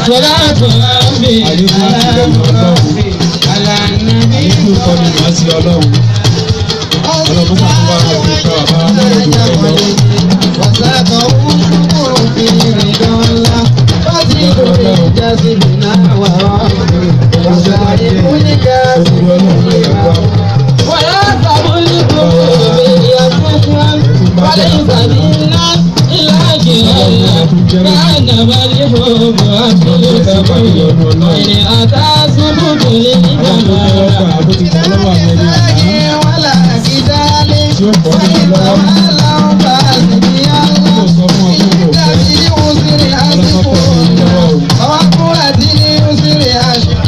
صلاة ربي àlékún ìbẹ̀rù ọlọ́run على النبي àlékún ìkọ́ni màá sí ọlọ́run ọlọ́run tó bá wà fún ìfẹ́ àbá lọ́rọ̀ jù bẹ́ẹ̀ lọ. وساقه شكر في رضا الله فزيد للجسدنا وربي وسائر الكاسب ولا تملكوا بيدكم وليس منا إلا جهل كأنما الحب أصل وإن أتى سبب للجمال ولا جدال وإنما لو فاسد الله الذي أسر أسفل وقوة اليسر أشهر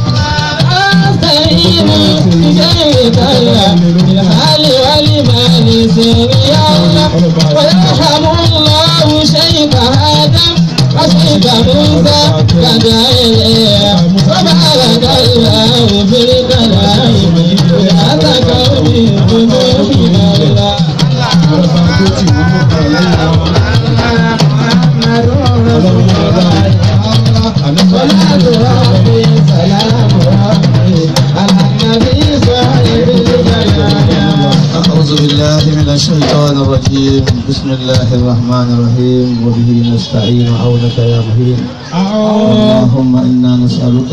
أستعين بجاهك الله بالحال والمال سري الله ويرحم الله شيخ آدم وشيخ موسى كدع إليه وبارك الله في الكلام لا تكوني بذنوب الله محمد رسول الله صلاة ربي سلام ربي على النبي صاحب الجلال أعوذ بالله من الشيطان الرجيم بسم الله الرحمن الرحيم وبه نستعين عونك يا مهين اللهم إنا نسألك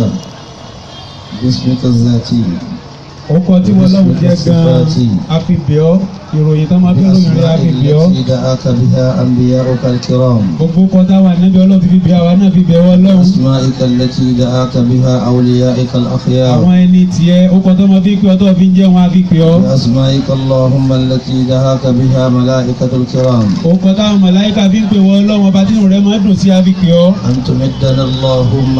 باسمك الذاتي ọkọ tí wọn lọ́wọ́ jẹ́ gan-an àfibíọ́ ìròyìn tó máa fi ròyìn rẹ̀ بأسماء àfibíọ́ التي دعاك بها أنبياؤك الكرام gbogbo kọta wà níbi ọlọ́run ti fi bí àwa náà fi bẹ̀ wọ́n lọ́hùn أسمائك التي دعاك بها أوليائك الأخيار àwọn ẹni tiẹ̀ ó kọ́ tó máa fi pé ọtọ́ fi ń jẹ́ wọn àfi pé ọ́ بأسمائك اللهم التي دعاك بها ملائكة الكرام ó kọ́ táwọn màláíkà fi ń pè wọ́n lọ́wọ́ ọba tí rẹ̀ máa dùn sí àfi pé ọ́ أن تمدنا اللهم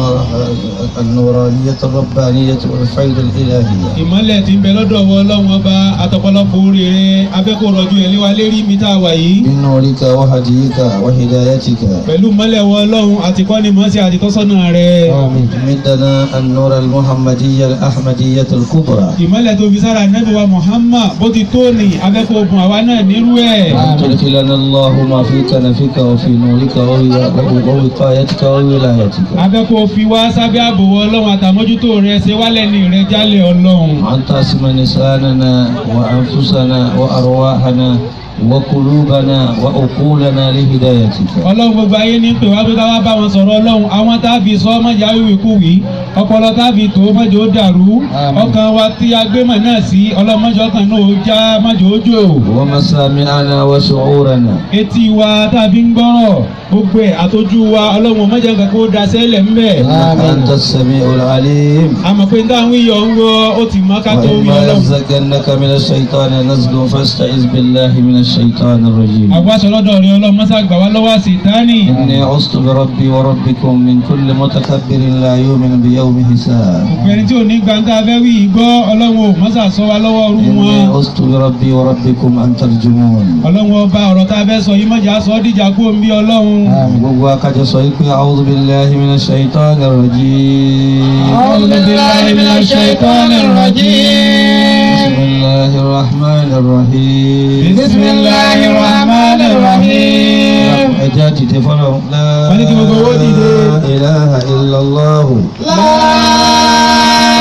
النورانية الربانية والفيض الإلهية ìmọ́lẹ̀ tí ń bẹ lọ́dọ̀ wọ ọlọ́run ọba àtọ̀pọ̀lọpọ̀ oríire abẹ́kọ̀ rọ̀jú ẹ̀ léwa lérí mi tá a wà yìí بنورك وهديك وهدايتك pẹ̀lú mọ́lẹ̀ wọ ọlọ́run àti kọ́ni mọ́sí àti tọ́sọ́nà rẹ̀ مدنا النور المحمدية الأحمدية الكبرى ìmọ́lẹ̀ tó fi sára nẹ́bí wa Muhammad bó ti tó ní abẹ́kọ̀ ogun àwa náà nírú ẹ̀ أن تدخلنا اللهم في كنفك وفي نورك ووي- ووقايتك وولايتك abẹ́kọ̀ fi wá sábẹ́ ààbò wọ ọlọ́run àtàmójútó rẹ̀ ṣe wálẹ̀ ní rẹ̀ jálẹ̀ ọlọ́run وأن تسم لساننا وأنفسنا وأرواحنا وقلوبنا وعقولنا لهدايتك ọlọ́run gbogbo ayé ní pè wá pé ká wá bá wọn sọ̀rọ̀ ọlọ́run àwọn tá a fi sọ mọ̀jà wíwí kú wí ọpọlọ tá a fi tó mọ̀jà ó dàrú ọkàn wa tí a gbé mọ̀ náà sí ọlọ́run mọ̀jà ọkàn náà ó já mọ̀jà ó jò ومسامعنا وشعورنا etí wa tá a fi ń gbọ́rọ̀ gbogbo ẹ̀ àtọ́jú wa ọlọ́run mọ̀jà nǹkan kó da sẹ́lẹ̀ ńbẹ̀ إنك أنت السميع العليم àmọ́ pé táwọn iyọ̀ ń wọ ó ti mọ́ ká tó wí وإما ọlọ́run ينزغنك من الشيطان نزغ فاستعذ بالله من الشيطان الرجيم àgbàṣọ lọ́dọ̀ rẹ ọlọ́run mọ́sá gbà wá lọ́wọ́ àṣetánì إني عصت بربي وربكم من كل متكبر لا يؤمن بيوم حساب òpin tí ò ní gbàǹkà fẹ́ wí gbọ́ ọlọ́run ò mọ́sá sọ wa lọ́wọ́ ọrú إني wọn. عصت بربي وربكم أن ترجمون ọlọ́run ọba ọ̀rọ̀ tá a fẹ́ sọ yìí mọ̀jà sọ ọ́ dìjà kú omi ọlọ́run. gbogbo akájọ sọ wípé a'udhu billahi minash shaitanir rajim أعوذ بالله من الشيطان الرجيم bismillahir rahmanir rahim بسم الله الرحمن الرحيم ẹja dìde fọlọ la Wọ́n ní kí gbogbo owó dìde. ilaha illallah لا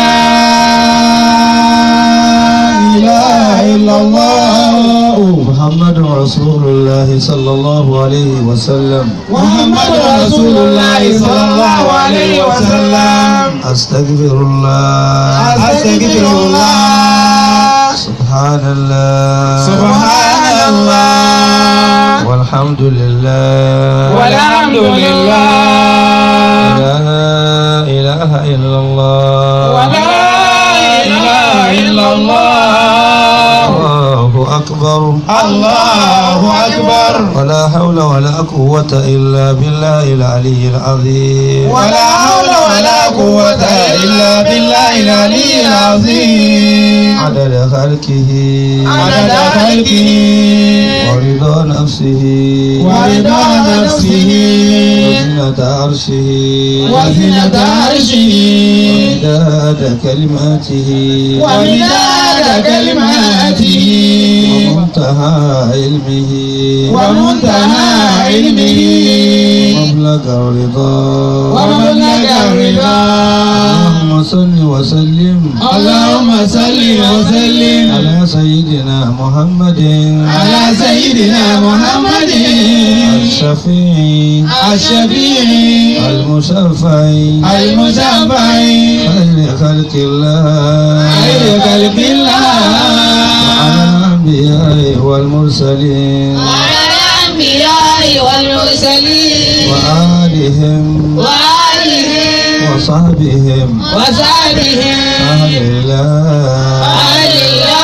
إله إلا الله محمد رسول الله صلى الله عليه وسلم محمد رسول الله صلى الله عليه وسلم استغفر الله أستغفر الله سبحان الله سبحان الله والحمد لله والحمد لله لا إله إلا الله ولا إله إلا الله الله أكبر الله أكبر ولا حول ولا قوة إلا بالله العلي العظيم ولا حول ولا قوة إلا بالله العلي العظيم عدد خلقه عدد خلقه ورضا نفسه ورضا نفسه وزنة عرشه وزنة عرشه ومداد كلماته ومداد كلماته ومنتهى علمه ومنتهى علمه مبلغ الرضا ومبلغ الرضا اللهم صل وسلم اللهم صل وسلم على سيدنا محمد على سيدنا محمد الشفيع الشفيع المشفع المشفع خير خلق الله خير خلق على الله الأنبياء والمرسلين وعلى الأنبياء والمرسلين وآلهم وآلهم وصحبهم وصحبهم أهل الله أهل الله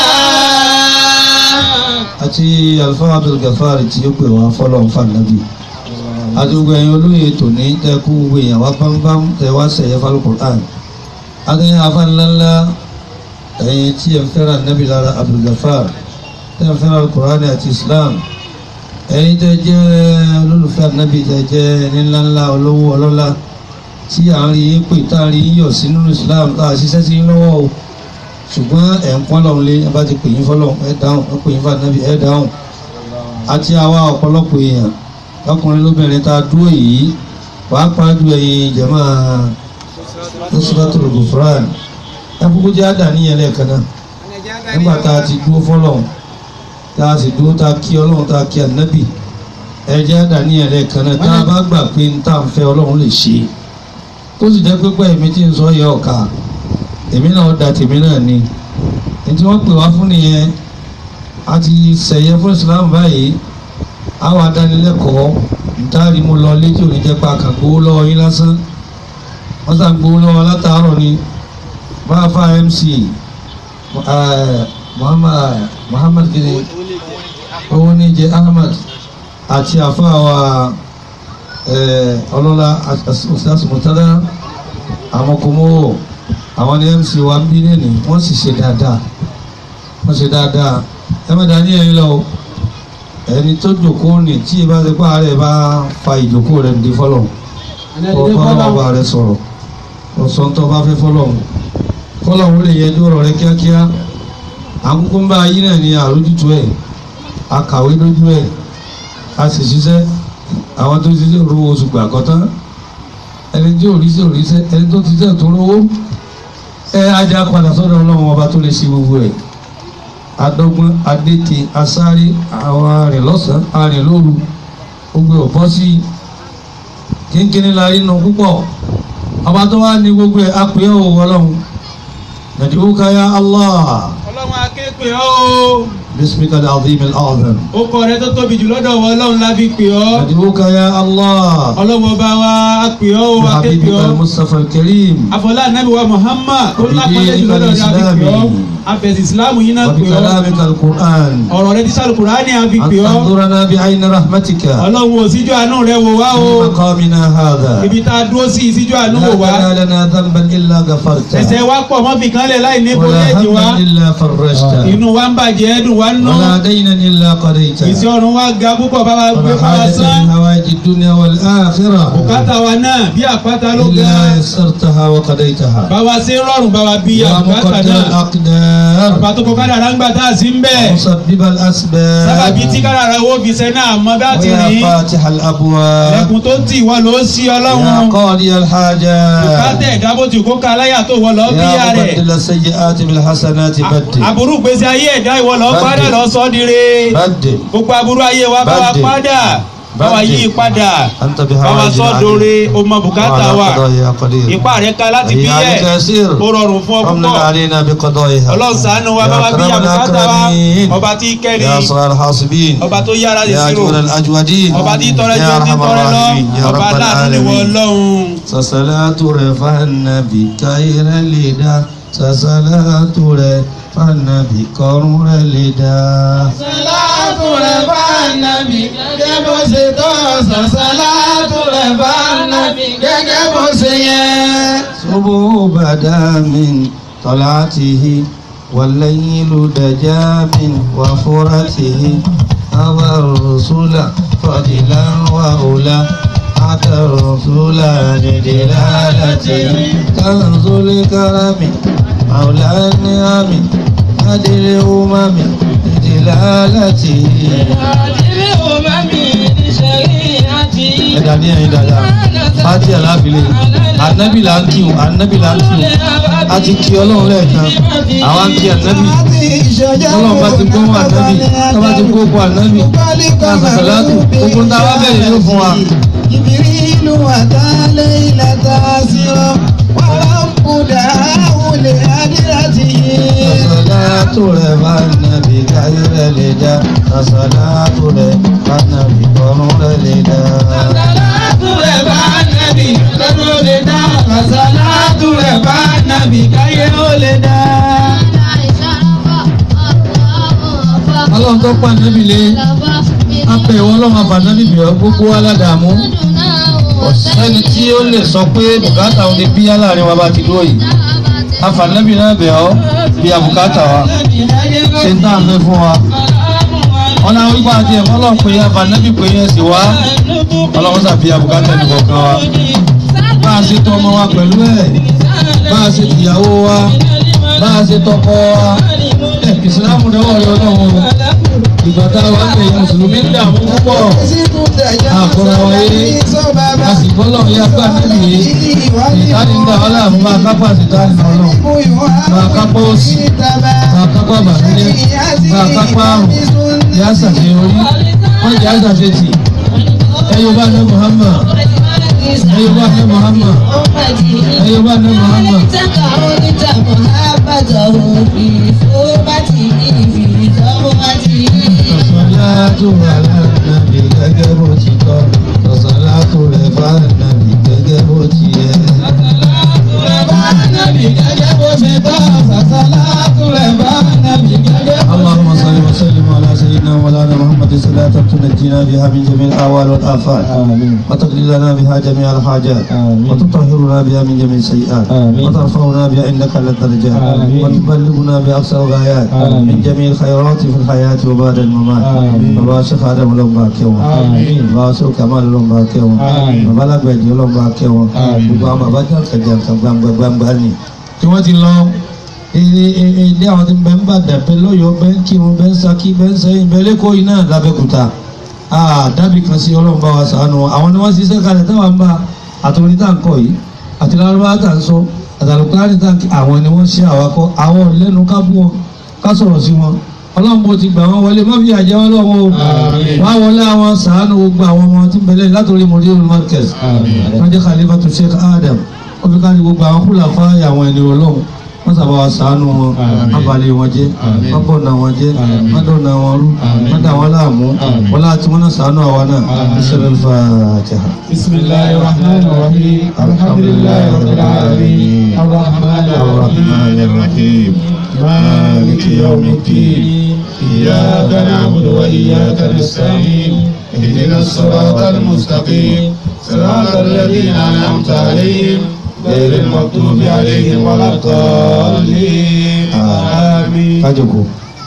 àti alfa abdulgafari tí ó pè wá fọlọ́n fànàbí àdúgbò ẹ̀yin olóyè tòní tẹ́kú gbogbo èèyàn wá bámbám tẹ́ wá sẹ̀yẹ falùkùrán adéyìn afánilánlá ẹ̀yin tí ẹ̀ ń fẹ́ràn nàbí lára abdulgafar tẹ́ ń fẹ́ràn alukùrán àti islam ẹ̀yin tẹ́ jẹ́ olólùfẹ́ nàbí tẹ́ jẹ́ ní ńláńlá olówó ọlọ́lá tí à ń rí yín pè tá à ń rí yín yọ̀ sínú islam tá a ṣiṣẹ́ sí yín lọ́wọ́ o ṣùgbọ́n ẹ̀ ń pọ́n lọ́run lé ẹ bá ti pè yín fọ́lọ́ ẹ dáhùn ẹ pè yín fún ànábì ẹ dáhùn àti àwa ọ̀pọ̀lọpọ̀ èèyàn lọ́kùnrin lóbìnrin tá a dúró yìí pàápàá ju ẹ̀yin jẹ̀mọ́ Nusratul Ghufran ẹ kúkú jẹ́ àdáníyàn lẹ́ẹ̀kan náà nígbà tá a ti dúró fọ́lọ́ tá a sì dúró tá a kí ọlọ́run tá a kí ànábì ẹ jẹ́ àdáníyàn lẹ́ẹ̀kan náà tá a bá gbà pé n tá à ń fẹ́ ọlọ́run lè ṣe tó sì jẹ́ pé pẹ́ mi tí ń sọ yẹ ọ̀ka èmi náà da tèmi náà ni ní tí wọ́n pè wá fún nìyẹn a ti sẹ̀yẹ fún Islam báyìí àwọn adánilẹ́kọ̀ọ́ ntaari mo lọ létí òní jẹ́ pa kàn gbowó lọ́wọ́ yín lásán wọ́n sàn gbowó lọ́wọ́ látàárọ̀ ni bá fa MC eh, Muhammad Muhammad kiri owó ní jẹ Ahmad àti àfáàwà ọlọ́lá Ustaz Murtada àwọn kò mọ́wọ́ àwọn ní mc wa ń bí lẹ́nu wọ́n sì ṣe dáadáa wọ́n ṣe dáadáa ẹ má dání ẹyin lọ o ẹni tó jòkó ní tí ìbá ti pa rẹ̀ bá fa ìjòkó rẹ̀ ní fọlọ́ kọ́ bá bàbá rẹ̀ sọ̀rọ̀ ọ̀sán tó bá fẹ́ fọlọ́ fọlọ́ òun lè yẹjú ọ̀rọ̀ rẹ̀ kíákíá àkókò ń bá ayé náà ní àrójútu ẹ̀ akàwé lójú ẹ̀ a sì ṣiṣẹ́ àwọn tó ṣiṣẹ́ ro oṣù gbàgọ́tán ẹni tí ò rí sí ò rí sẹ́ ẹni tó ti sẹ́ tó rówó ẹ ajá padà sọ́dọ̀ ọlọ́run ọba tó lè ṣe gbogbo ẹ̀ adọ́gbọ́n adéte asáré àwọn arìn lọ́sàn-án arìn lóru gbogbo ọ̀pọ̀ sí kínkínní la rí nu púpọ̀ ọba tó wá ní gbogbo ẹ̀ apè ọ́ ọlọ́run nàdìbò káyà allah ọlọ́run akéèpé ọ́ bísímíkà al-azim al-azam ó kọ rẹ tó tóbi jù lọ́dọ̀ wọ ọlọ́run la fi pè ọ́ nàdìbò káyà allah ọlọ́run ọba wa á pè ọ́ ó akéèpé habibika ọ́ al-mustafa al-karim afọlá anabi wa muhammad tó lápẹ́lẹ́ jù lọ́dọ̀ rẹ a fi pè ọ́ afẹ̀sì ìsìlámù yín náà pè ọ́ وبكلامك القرآن ọ̀rọ̀ rẹ ti sálù kùránì a fi أن pè ọ́ تنظرنا بعين رحمتك ọlọ́run ò síjú àánú rẹ wò wá o في مقامنا هذا ibi tá a dúró sí ìsíjú àánú wò wá لا تدع لنا ذنبا إلا غفرته ẹ̀ṣẹ̀ wa pọ̀ mọ́ fi kan lẹ̀ láì ní ولا bóyẹ́jì wa هما إلا فرجته inú wa ń bàjẹ́ ẹ̀dùn wa ń nú ولا دينا إلا قضيته ìsì ọ̀run wa ga púpọ̀ bá wa gbé ولا fún wa حاجة sán من حوائج الدنيا والآخرة bùkátà wa náà bí àpáta ló ga إلا يسرتها وقضيتها bá wa ṣe rọrùn bá wa bí يا àbùkátà مقدر náà الأقدار bàbá tó kọ kádàrá ń gbà tá a sí ń bẹ̀ ومسبب sábàbí tí الأسباب kádàrá owó fi ṣe náà mọ bá ti ويا rìn فاتح الأبواب lẹ́kùn tó tì wọ́n ló sí يا ọlọ́run قاضي الحاجات bùkátà ẹ̀dá bó ti kó ka láyà tó wọ́n lọ bí يا ya rẹ̀ مبدل السيئات بالحسنات بدل aburú gbèsè ayé ẹ̀dá ìwọ lọ Bàdé. padà lọ sọ dire بدل gbogbo aburú ayé wa bá wa Bàdé. padà bá wa Bàdé. yí padà أنت bá wa بحوائج sọ dore o mọ bùkátà وعلى wa قضائها يا قدير ipá rẹ̀ ká láti bí إياك yẹ يسير ó rọrùn fún ọ فمن púpọ̀ علينا بقضائها ọlọ́run ṣàánú wa bá wa bí أكرم ya bùkátà wa الأكرمين ọba tí kẹ́rì يا صغار الحاسبين ọba tó yára lè يا sírò أجود الأجودين ọba tí tọrẹ يا jẹ tí أرحم tọrẹ lọ الراحمين يا ọba رب aláàánú ni wọ́n العالمين lọ́hùn. سصلاة رفعنا بكير لدا سصلاة رفعنا بكرم لدا Sàlátù rẹ̀ bá nàbì gẹ́gẹ́ bó ṣe tọ́. Sàlátù rẹ̀ bá nàbì gẹ́gẹ́ bó ṣe yẹ. صبح بدا من طلعته والليل دجا من وفرته أبى الرسول فضلا وأولى أتى الرسول بدلالته كنز الكرم مولى النعم هدي الأمم بدلالته Àdìrí òmàmì ní ṣẹ̀rí àti ẹ̀dá ní ẹ̀yìn dáadáa fájí àlábìlẹ̀ àlàlẹ́ ànábì là ń kí o ànábì là ń kí o a ti kí ọlọ́run lẹ́ẹ̀kan àwa ń kí ànábì ọlọ́run bá ti gbọ́ wọn ànábì tó bá ti gbọ́ wọn ànábì ká sàṣàlátù gbogbo ń ta wá bẹ̀rẹ̀ ló fún wa. جبريل أتى ليلة أسرى ورب دعاه لهدرته Sàṣàlátù rẹ̀ bá nàbì káyé rẹ̀ lè dá sàṣàlátù rẹ̀ bá nàbì kọ́run rẹ̀ lè dá. Àsàlátù rẹ̀ bá nàbì lọ́dún ó lè dá. Àsàlátù rẹ̀ bá nàbì káyé ó lè dá. ọlọ́run tó pa nàbì lé apẹ̀ ìwọ ọlọ́run àbànábì bẹ̀ ọ́ gbogbo aládàámú ọ̀sẹ́ni tí ó lè sọ pé bùkátà òun lè bíyá láàrin wa bá ti dúró yìí afànábì náà bẹ̀ ọ́ bí a bùkátà wa ṣe ń tàn fẹ́ fún wa ọ̀nà wípé àti ẹ̀fọ́ ọlọ́run pé afànábì pé yẹn sì wá ọlọ́run sàbí abùkátà ẹnì kọ̀ọ̀kan wa bá a ṣe tọ́ ọmọ wa pẹ̀lú ẹ̀ bá a ṣe tìyàwó wa bá a ṣe tọkọ wa ẹ̀ ìsìlámù dẹ́wọ̀ rẹ ọlọ́run ìgbà tá a wà ń bẹ̀yẹ mùsùlùmí ń dààmú púpọ̀ àkọ́ra wáyé a sì gbọ́lọ̀ yá gbà níbi yìí ìtàní ń dà wọ́n láàmú máa kápá ìtàní ọlọ́run máa kápá òsì máa kápá bàtúndé máa kápá àrùn yá ṣàṣeyọrí wọ́n jẹ́ àṣàṣetì ẹ̀yọ́ bá ní Muhammad ẹ̀yọ́ bá ní Muhammad ẹ̀yọ́ bá ní Muhammad. Sọ̀sọ̀látù alánàbì gẹ́gẹ́ bó ti tọ́. Sọ̀sọ̀látù rẹ̀ fánàbì gẹ́gẹ́ bó ti yẹ. اللهم صل وسلم على سيدنا مولانا محمد صلاة تنجينا بها من جميع الأهوال والآفات وتقضي لنا بها جميع الحاجات وتطهرنا بها من جميع السيئات وترفعنا بها عندك على الدرجات وتبلغنا بأقصى الغايات من جميع الخيرات في الحياة وبعد الممات وباشر خادم لهم باكيوا وباشر كمال لهم باكيوا وبلغ بيجي لهم باكيوا وبعما بجر كجر كبام كبام بني tí wọ́n ti lọ ilé àwọn tí ń bẹ ń bàdàn bẹ lọ́yọ̀ọ́ bẹ ń kírun bẹ ń Ṣakí bẹ ń sẹ́yìn bẹ lẹ́kọ̀ọ́ yìí náà lábẹ́kúta dábì kan sí ọlọ́run bá wa ṣàánú wọn àwọn ni wọ́n ṣiṣẹ́ kalẹ̀ táwọn ń bá àtòrí tá à ń kọ́ yìí àti lárúbá tá à ń sọ àtàlùkárì tá à ń kí àwọn ni wọ́n ṣe àwakọ́ àwọn lẹ́nu ká bú wọn ká sọ̀rọ̀ sí wọn ọlọ́run bó ti gbà wọ́n wọlé má fi àjẹ́ wọn lọ́wọ́ o wá wọlé àwọn ṣàánú gbogbo àwọn ọmọ tí ń bẹ̀lẹ̀ látòrí mọ̀lẹ́ markaz wọ́n jẹ́ khalifatu Sheikh Adam wọ́n fi káàdì gbogbo àwọn kúlà fáyà àwọn ẹni ọlọ́run wọ́n sábà wá ṣàánú wọn wọ́n balẹ̀ wọn jẹ́ wọ́n bọ̀nà wọn jẹ́ wọ́n dọ̀nà wọn rú wọ́n dà wọn láàmú wọ́n láti wọn náà ṣàánú àwa náà ìṣẹ̀lẹ̀ Fatiha. بسم الله الرحمن الرحيم الحمد لله رب العالمين الرحمن الرحمن الرحيم مالك يوم الدين إياك نعبد وإياك نستعين اهدنا الصراط المستقيم صراط الذين أنعمت عليهم غير المغضوب عليهم ولا الضالين آمين kájọkọ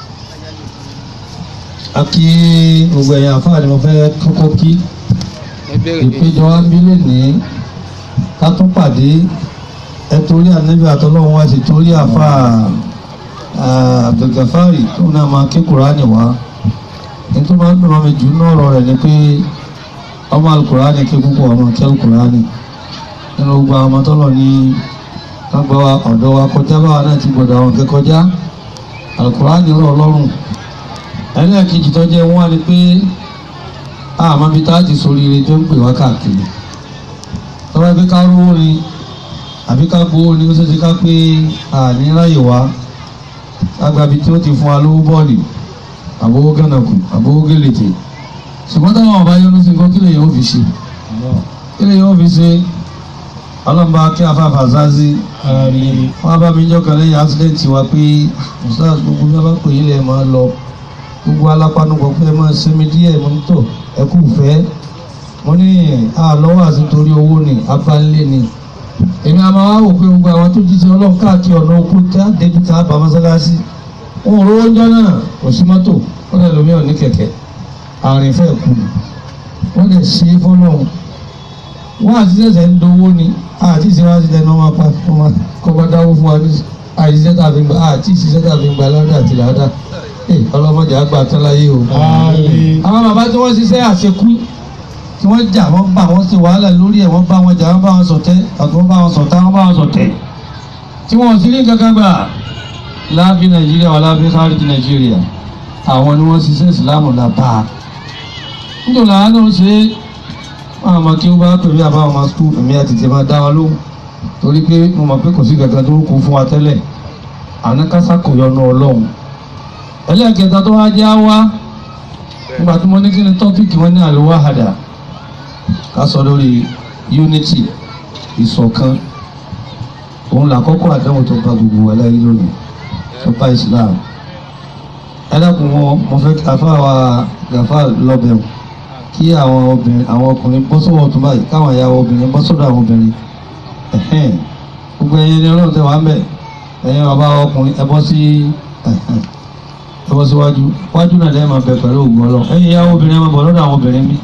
a kí gbogbo ẹ̀yà àfáà ni mo fẹ́ kọ́kọ́ kí ìpéjọ wa ń bí lónìí ká tún pàdé ẹ torí ànábì àtọlọ́run wá sí torí àfáà Abdulgafari tó náà máa ké kùránì wá ní tó máa ń dùn mí jù ní ọ̀rọ̀ rẹ̀ ni pé ọmọ alukùránì ké púpọ̀ ọmọ kí alukùránì nínú gbogbo àwọn ọmọ tọ́lọ̀ ní lágbà wa ọ̀dọ́ wa kọjá báwa náà ti gbọ́dọ̀ àwọn kẹ́kọjá alukurani rọ̀ lọ́rùn ẹlẹ́ẹ̀kejì tó jẹ́ wọ́n á ní pé àmọ́ bí tá a ti sórí ire tó ń pè wá káàkiri tọ́wọ́ pé ká rówó ni àbí ká gbowó ni ó ṣe ṣe ká pé àní ráyè wá lágbàbí tí ó ti fún wa lówó bọ́ọ̀lì àbówó gánàkù àbówó gélètè ṣùgbọ́n táwọn ọba yọnu sí nǹkan kí lè yóò fi ṣe kí lè yóò fi ṣe ọlọ́mọba kí afáfà zázi wọ́n bá mi jọ́kan lẹ́yìn accident wa pé ustaz gbogbo bí wọ́n bá pè é lẹ́ẹ̀ máa lọ gbogbo alápánúkọ pé ẹ máa sinmi díẹ̀ mo ní tọ̀ ẹ kú fẹ́ mo ní àlọ́wọ́ àti torí owó ni abánlé ni èmi àmọ́ wá wò pé gbogbo àwọn tó jíṣẹ́ ọlọ́run káàkiri ọ̀nà oko tí a débi tá a bá mọ́sálásí wọn ò rówó ńjọ́ náà kò sí mọ́tò wọ́n lè lómi ọ̀ ní kẹ̀kẹ́ àárín fẹ́ kú ni wọ́n lè ṣe é fọ́lọ́run wọ́n àti sẹ̀sẹ̀ ń dowó ni àti ìṣèwádìí lẹ́nu ọmọ apá kọ́ bá dáwó fún wa ní àìsíṣẹ́ tàbí gbà àti ìṣiṣẹ́ tàbí gbà ládà àti ládà ọlọ́mọdé àgbà tán láyé o. àwọn bàbá tí wọ́n ṣiṣẹ́ àṣekú tí wọ́n jà wọ́n bá wọn ṣe wàhálà lórí ẹ̀ wọ́n bá wọn jà wọ́n bá wọn ṣọ̀tẹ̀ àti wọ́n bá wọn ṣọ̀tá wọ́n bá wọn ṣọ̀tẹ̀ tí wọ́n sì ní kankan gbà láàfin nàìjíríà wà láàfin sáré ti nàìjíríà àwọn ni wọ́n ṣiṣẹ́ ìsìlámù lápá nítorí àwọn náà ṣe wọn àmọ́ kí wọ́n bá pèmí àbá wọn skul èmi àti tèmi máa dá wọn lóhùn torí pé mo mọ̀ pé kò sí kankan tó kún fún wa tẹ́lẹ̀ àwọn kásá kò yọnu ọlọ́run ẹlẹ́ẹ̀kẹta tó wá jẹ́ á wá nígbà tí mo ní kí ni tọ́pìkì wọn ní àlùwàhádà ká sọ lórí unity ìṣọ̀kan òun làkọ́kọ́ àdánwò tó bá gbogbo wa láyé lónìí tó bá Islam ẹ dákun wọn mo fẹ́ kí afáwa gàfà lọ́bẹ̀ wọn kí àwọn obìnrin àwọn ọkùnrin bọ́ sọ́wọ́ tó báyìí káwọn ìyàwó obìnrin bọ́ sọ́dọ̀ àwọn obìnrin ẹ̀hẹ́n gbogbo ẹ̀yin ni ọlọ́run tẹ wá ń bẹ̀ ẹ̀yin bàbá ọkùnrin ẹ bọ́ sí ẹ̀hẹ́n ẹ bọ́ síwájú wájú náà lẹ́yìn máa bẹ pẹ̀lú ògùn ọlọ́run ẹ̀yin ìyàwó obìnrin ẹ máa bọ̀ lọ́dọ̀ àwọn obìnrin bí.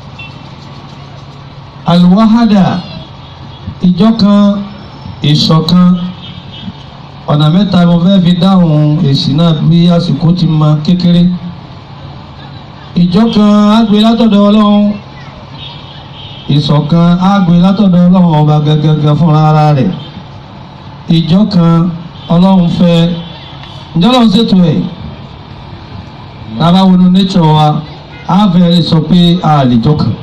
alwahada ìjọ kan ìṣọ̀kan ọ̀nà mẹ́ta mo fẹ́ fi dáhùn èsì náà bí àsìkò ti ma kékeré ìjọ kan á gbé látọ̀dọ̀ ọlọ́run ìṣọ̀kan á gbé látọ̀dọ̀ ọlọ́run ọba gẹ́gẹ́gẹ́ fúnra ara rẹ̀ ìjọ kan ọlọ́run fẹ́ ǹjẹ́ ọlọ́run ṣètò ẹ̀ lábá wọnú nature wa á fẹ́ sọ pé a lè jọ kan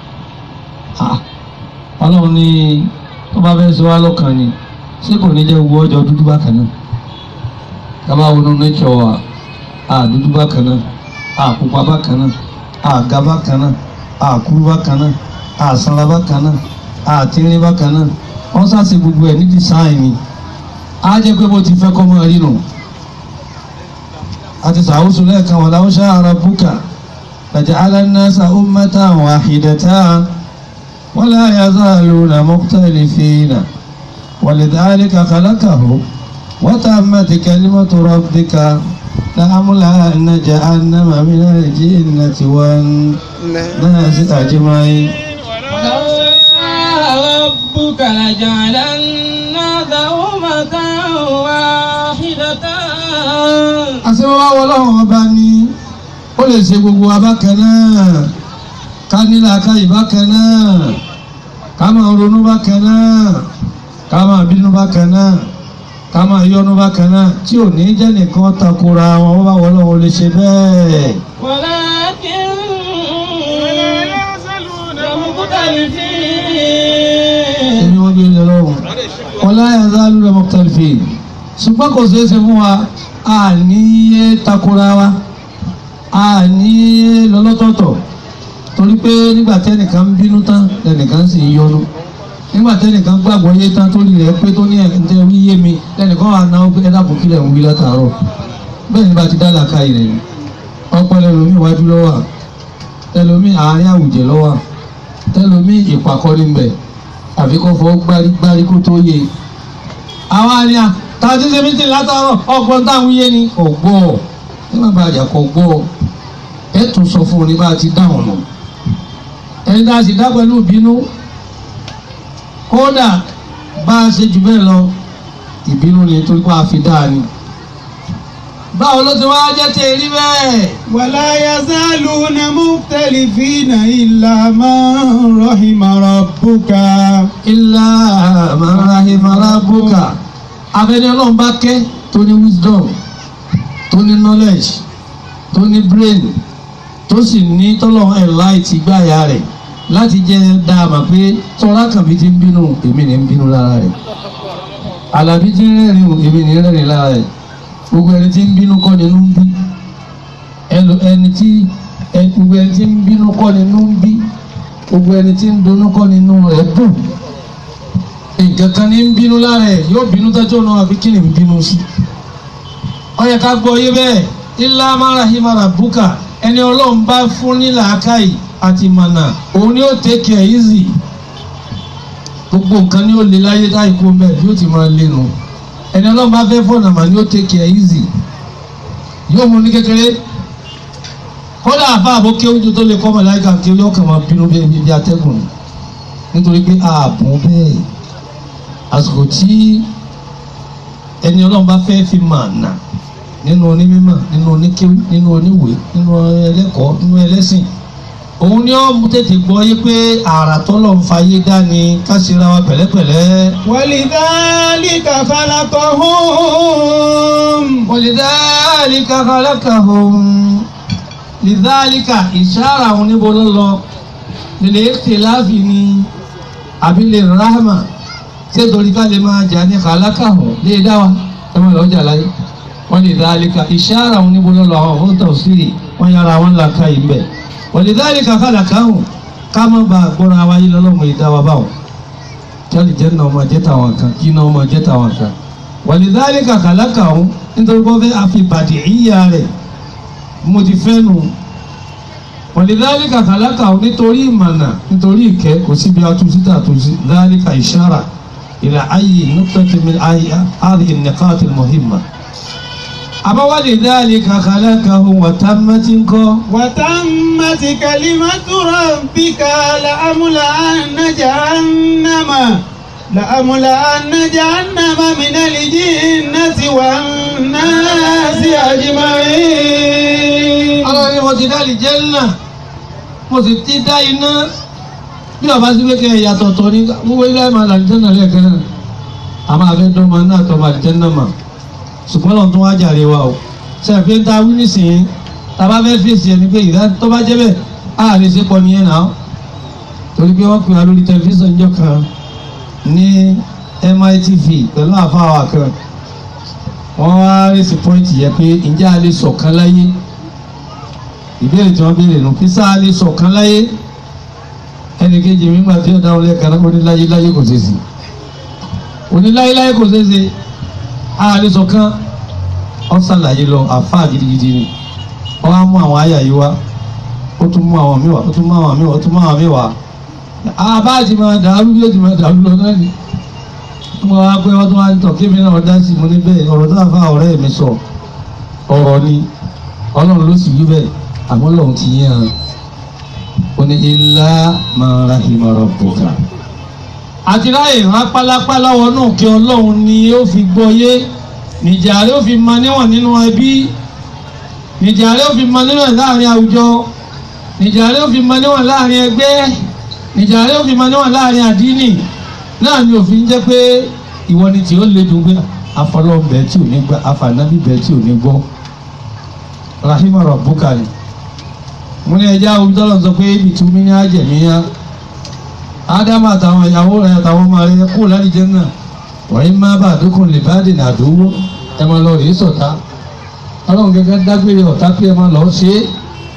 ọlọ́run ní tó bá fẹ́ sọ wá lọ́kàn ni ṣé kò ní jẹ́ gbogbo ọjọ́ dúdú bákan náà lábá wọnú nature wa a dúdú bákan náà a pupa bákan náà a ga bákan náà a kúrú bákan náà a sanra bákan náà a tínrín bákan náà wọ́n ṣàṣe gbogbo ẹ̀ ní design ni á jẹ́ pé bó ti fẹ́ kọ́ mọ́ rí nù àti sàwùsù lẹ́ẹ̀kan wà láwùsá ara búkà laja'ala an-nasa ummatan wahidatan wala yazaluna mukhtalifina walidhalika khalaqahu wa tammat kalimatu rabbika لأملأن جهنم من الجنة والناس أجمعين ولو شاء ربك لجعل الناس أمة واحدة àṣewọ́wá ọlọ́run ọba ni ó lè ṣe gbogbo abákan náà ká nílà ká ìbákan náà ká máa ronú bákan náà ká máa bínú bákan náà ká máa yọnu bákan náà tí ò ní jẹ́ nìkan takora wọn wọ́n bá wọ́n lọ́wọ́ lè ṣe bẹ́ẹ̀. ولكن مختلفين èmi wọ́n gbé ilé lọ́wọ́ ọlá ẹ̀dá lórí mọ̀tàlífì ṣùgbọ́n kò ṣeé ṣe fún wa a ní yé takora wa a ní yé lọ́lọ́tọ̀ọ̀tọ̀ torí pé nígbà tẹ́nìkan ń bínú tán lẹ́nìkan sì ń yọnu nígbà tẹ́nìkan gbàgbọ́ yé tán tó rí rẹ̀ pé tó ní ẹ̀ǹtẹ́ wí yé mi lẹ́nìkan wà náà pé ẹ̀dá kòkí lẹ̀ ń wí látàárọ̀ bẹ́ẹ̀ ni bá ti dá làkà yìí rẹ̀ ọpọlọ ẹlòmíì iwájú lọ́wọ́ ẹlòmíì àárín àwùjẹ lọ́wọ́ tẹlòmíì ìpàkọ́ni ń bẹ̀ àfi kó fọ́ gbárí gbárí kó tó yé àwọn àríyá tá a ti ṣe mítìn látàárọ̀ ọgbọ́n táwọn yé ni kò gbọ́ ẹ má bàjẹ́ kò gbọ́ ẹ tún sọ fún un ní bá a ti dáhùn nù ẹni tá a sì dá pẹ̀lú ìbínú kódà bá a ṣe jù bẹ́ẹ̀ lọ ìbínú ni torí pé a fi dáa ni báwo ló ti wá jẹ́ tẹ̀ rí bẹ́ẹ̀. ولا يزالون مختلفين إلا من رحم ربك ilá amarahima rabuka abẹni Ọlọ́run bá kẹ́ tó ní wisdom tó ní knowledge tó ní brain tó sì ní tọ́lọ̀ ẹ̀ láìtì gbáyà rẹ̀ láti jẹ́ dáàmà pé tọ́lá kàbí ti ń bínú èmi ní ń bínú lára rẹ̀ àlàbí ti ń rẹ́rìn èmi ní ń rẹ́rìn lára rẹ̀ gbogbo ẹni tí ń bínú kọ́ ni inú ń bí ẹlò- ẹni tí ẹ- gbogbo ẹni tí ń bínú kọ́ ni inú ń bí gbogbo ẹni tí ń dunnú kọ́ ni inú rẹ̀ dùn nǹkan kan ní ń bínú lára ẹ̀ yóò bínú tẹ́jọ́ náà àfi kí ni ń bínú sí. ó yẹ ká gbọ́ yé bẹ́ẹ̀ ilá marahima rabuka ẹni ọlọ́run bá fún ní làákàyè àti mànà òun ni ó take it easy gbogbo nǹkan ni ó le láyé táyì kó bẹ́ẹ̀ bí ó ti máa lé nu ẹni ọlọ́run bá fẹ́ fọ̀nà mà ni ó take it easy yóò mú ní kékeré kódà àfa àbó kéwújú tó lè kọ́ mọ̀ láyé kan kéwú yóò kàn máa bínú bí ẹni bí atẹ́gùn ni nítorí pé ààbò bẹ́ẹ̀ àsìkò tí ẹni ọlọ́run bá fẹ́ fi mà nà nínú onímọ̀ nínú oníkéwú nínú oníwèé nínú ẹlẹ́kọ̀ọ́ nínú ẹlẹ́sìn òun ni ó tètè gbọ́ yé pé àrà tọ́lọ̀ ń fayé dání ká ṣe ra wa pẹ̀lẹ́pẹ̀lẹ́. ولذلك خلقهم ولذلك خلقهم لذلك ìṣára òun níbo ló lọ lílé ìtìláfì ni àbí lè ráhàmà ṣé torí ká lè máa jà ní khalaqahum lè dá wa ẹ máa lọ jà láyé wọn lè dhalika ìṣára òun níbo ló lọ àwọn fún tafsiri wọn yára wọn là ká yìí bẹ ولذلك خلقهم ká má ba gbọ́ra wáyé lọ́lọ́mọ ìdá wa báwọn kí jẹ́ náà máa jẹ́ tàwọn kan kí náà máa jẹ́ tàwọn kan ولذلك خلقهم nítorí wọ́n fẹ́ àfibàdì ìyá rẹ̀ mo ti fẹ́ nu ولذلك خلقهم nítorí ìmọ̀nà nítorí ìkẹ́ kò síbi atúnṣítà àtúnṣí ذلك إشارة إلى أي نقطة من أي هذه النقاط المهمة أما ولذلك خلقهم وتمت ńkọ́ وتمت كلمة ربك لأملأن جهنم لأملأن جهنم من الجنة والناس أجمعين ọlọ́run ni mo ti dá àlìjẹ́nnà mo sì ti dá iná bí ọba sí pé ìyàtọ̀ tọ̀ ní gbogbo ilé ẹ̀ máa làlìjẹ́nnà lẹ́ẹ̀kan náà a máa fẹ́ dọ́mọ náà tọ́ ma àlìjẹ́nnà mà ṣùgbọ́n lọ́n tó wá jàre wa o sẹ́ẹ̀fì ń ta wí nísìnyí tá a bá fẹ́ fèsì ẹni pé ìdá tó bá jẹ́ bẹ́ẹ̀ á lè ṣe pọ̀ nìyẹn náà torí pé wọ́n pè wá lórí tẹlifíṣàn jọ kan ní MITV pẹ̀lú àfáwà kan wọ́n wá rèsì pọ́ìntì yẹ pé ǹjẹ́ a lè ṣọ̀kan láyé ìbéèrè tí wọ́n béèrè nù kí sáà lè ṣọ̀kan láyé ẹnì kejì mi gbà tí ó dáwọ́ lẹ́ẹ̀kan náà oníláyé láyé kò ṣeé ṣe oníláyé láyé kò ṣeé ṣe a lè ṣọ̀kan wọ́n ṣàlàyé lọ àfáà gidigidi ni wọ́n á mú àwọn àyà yìí wá ó tún mú àwọn míì wá ó tún mú àwọn míì wá ó tún mú àwọn míì wá àbá ti máa dàrú bí ó ti máa dàrú lọ náà ni mo wá pé wọ́n tún wá ń tọ̀ kí mi náà dá sí mo ní bẹ́ẹ̀ ọ̀rọ̀ tó àfa ọ̀rẹ́ mi sọ ọ̀rọ̀ ni ọlọ́run ló sì wí bẹ́ẹ̀ àmọ́ lọ́run ti yín hàn ó ní ilá máa rahima rabbuka. àti ráyè rán pálápálá wọnú kí ọlọ́run ni ó fi gbọ́ yé nìjà rẹ̀ ó fi mọ níwọ̀n nínú ẹbí nìjà rẹ̀ ó fi mọ níwọ̀n láàrin àwùjọ nìjà rẹ̀ ó fi mọ níwọ̀n láàrin ẹgbẹ́ nìjà rẹ̀ ó fi mọ níwọ̀n láàrin àdínì náà ni òfin jẹ́ pé ìwọ ni tí ó le dùn pé afọlọ́ọ̀bẹ tí ò ní gbọ́ afànábìbẹ tí ò ní gbọ́ rahima rabbuka ni mo ní ẹja olùdọ́lọ̀ sọ pé ibi tí mi ní àjẹmíyá ádámù àtàwọn ìyàwó rẹ àtàwọn ọmọ rẹ kú lálìjẹ náà wọ́n má bà dúkùn lè bá dènà àdúgbò ẹ máa lọ rèé sọ̀tá ọlọ́run gẹ́gẹ́ dágbére ọ̀tá pé ẹ máa lọ ṣe é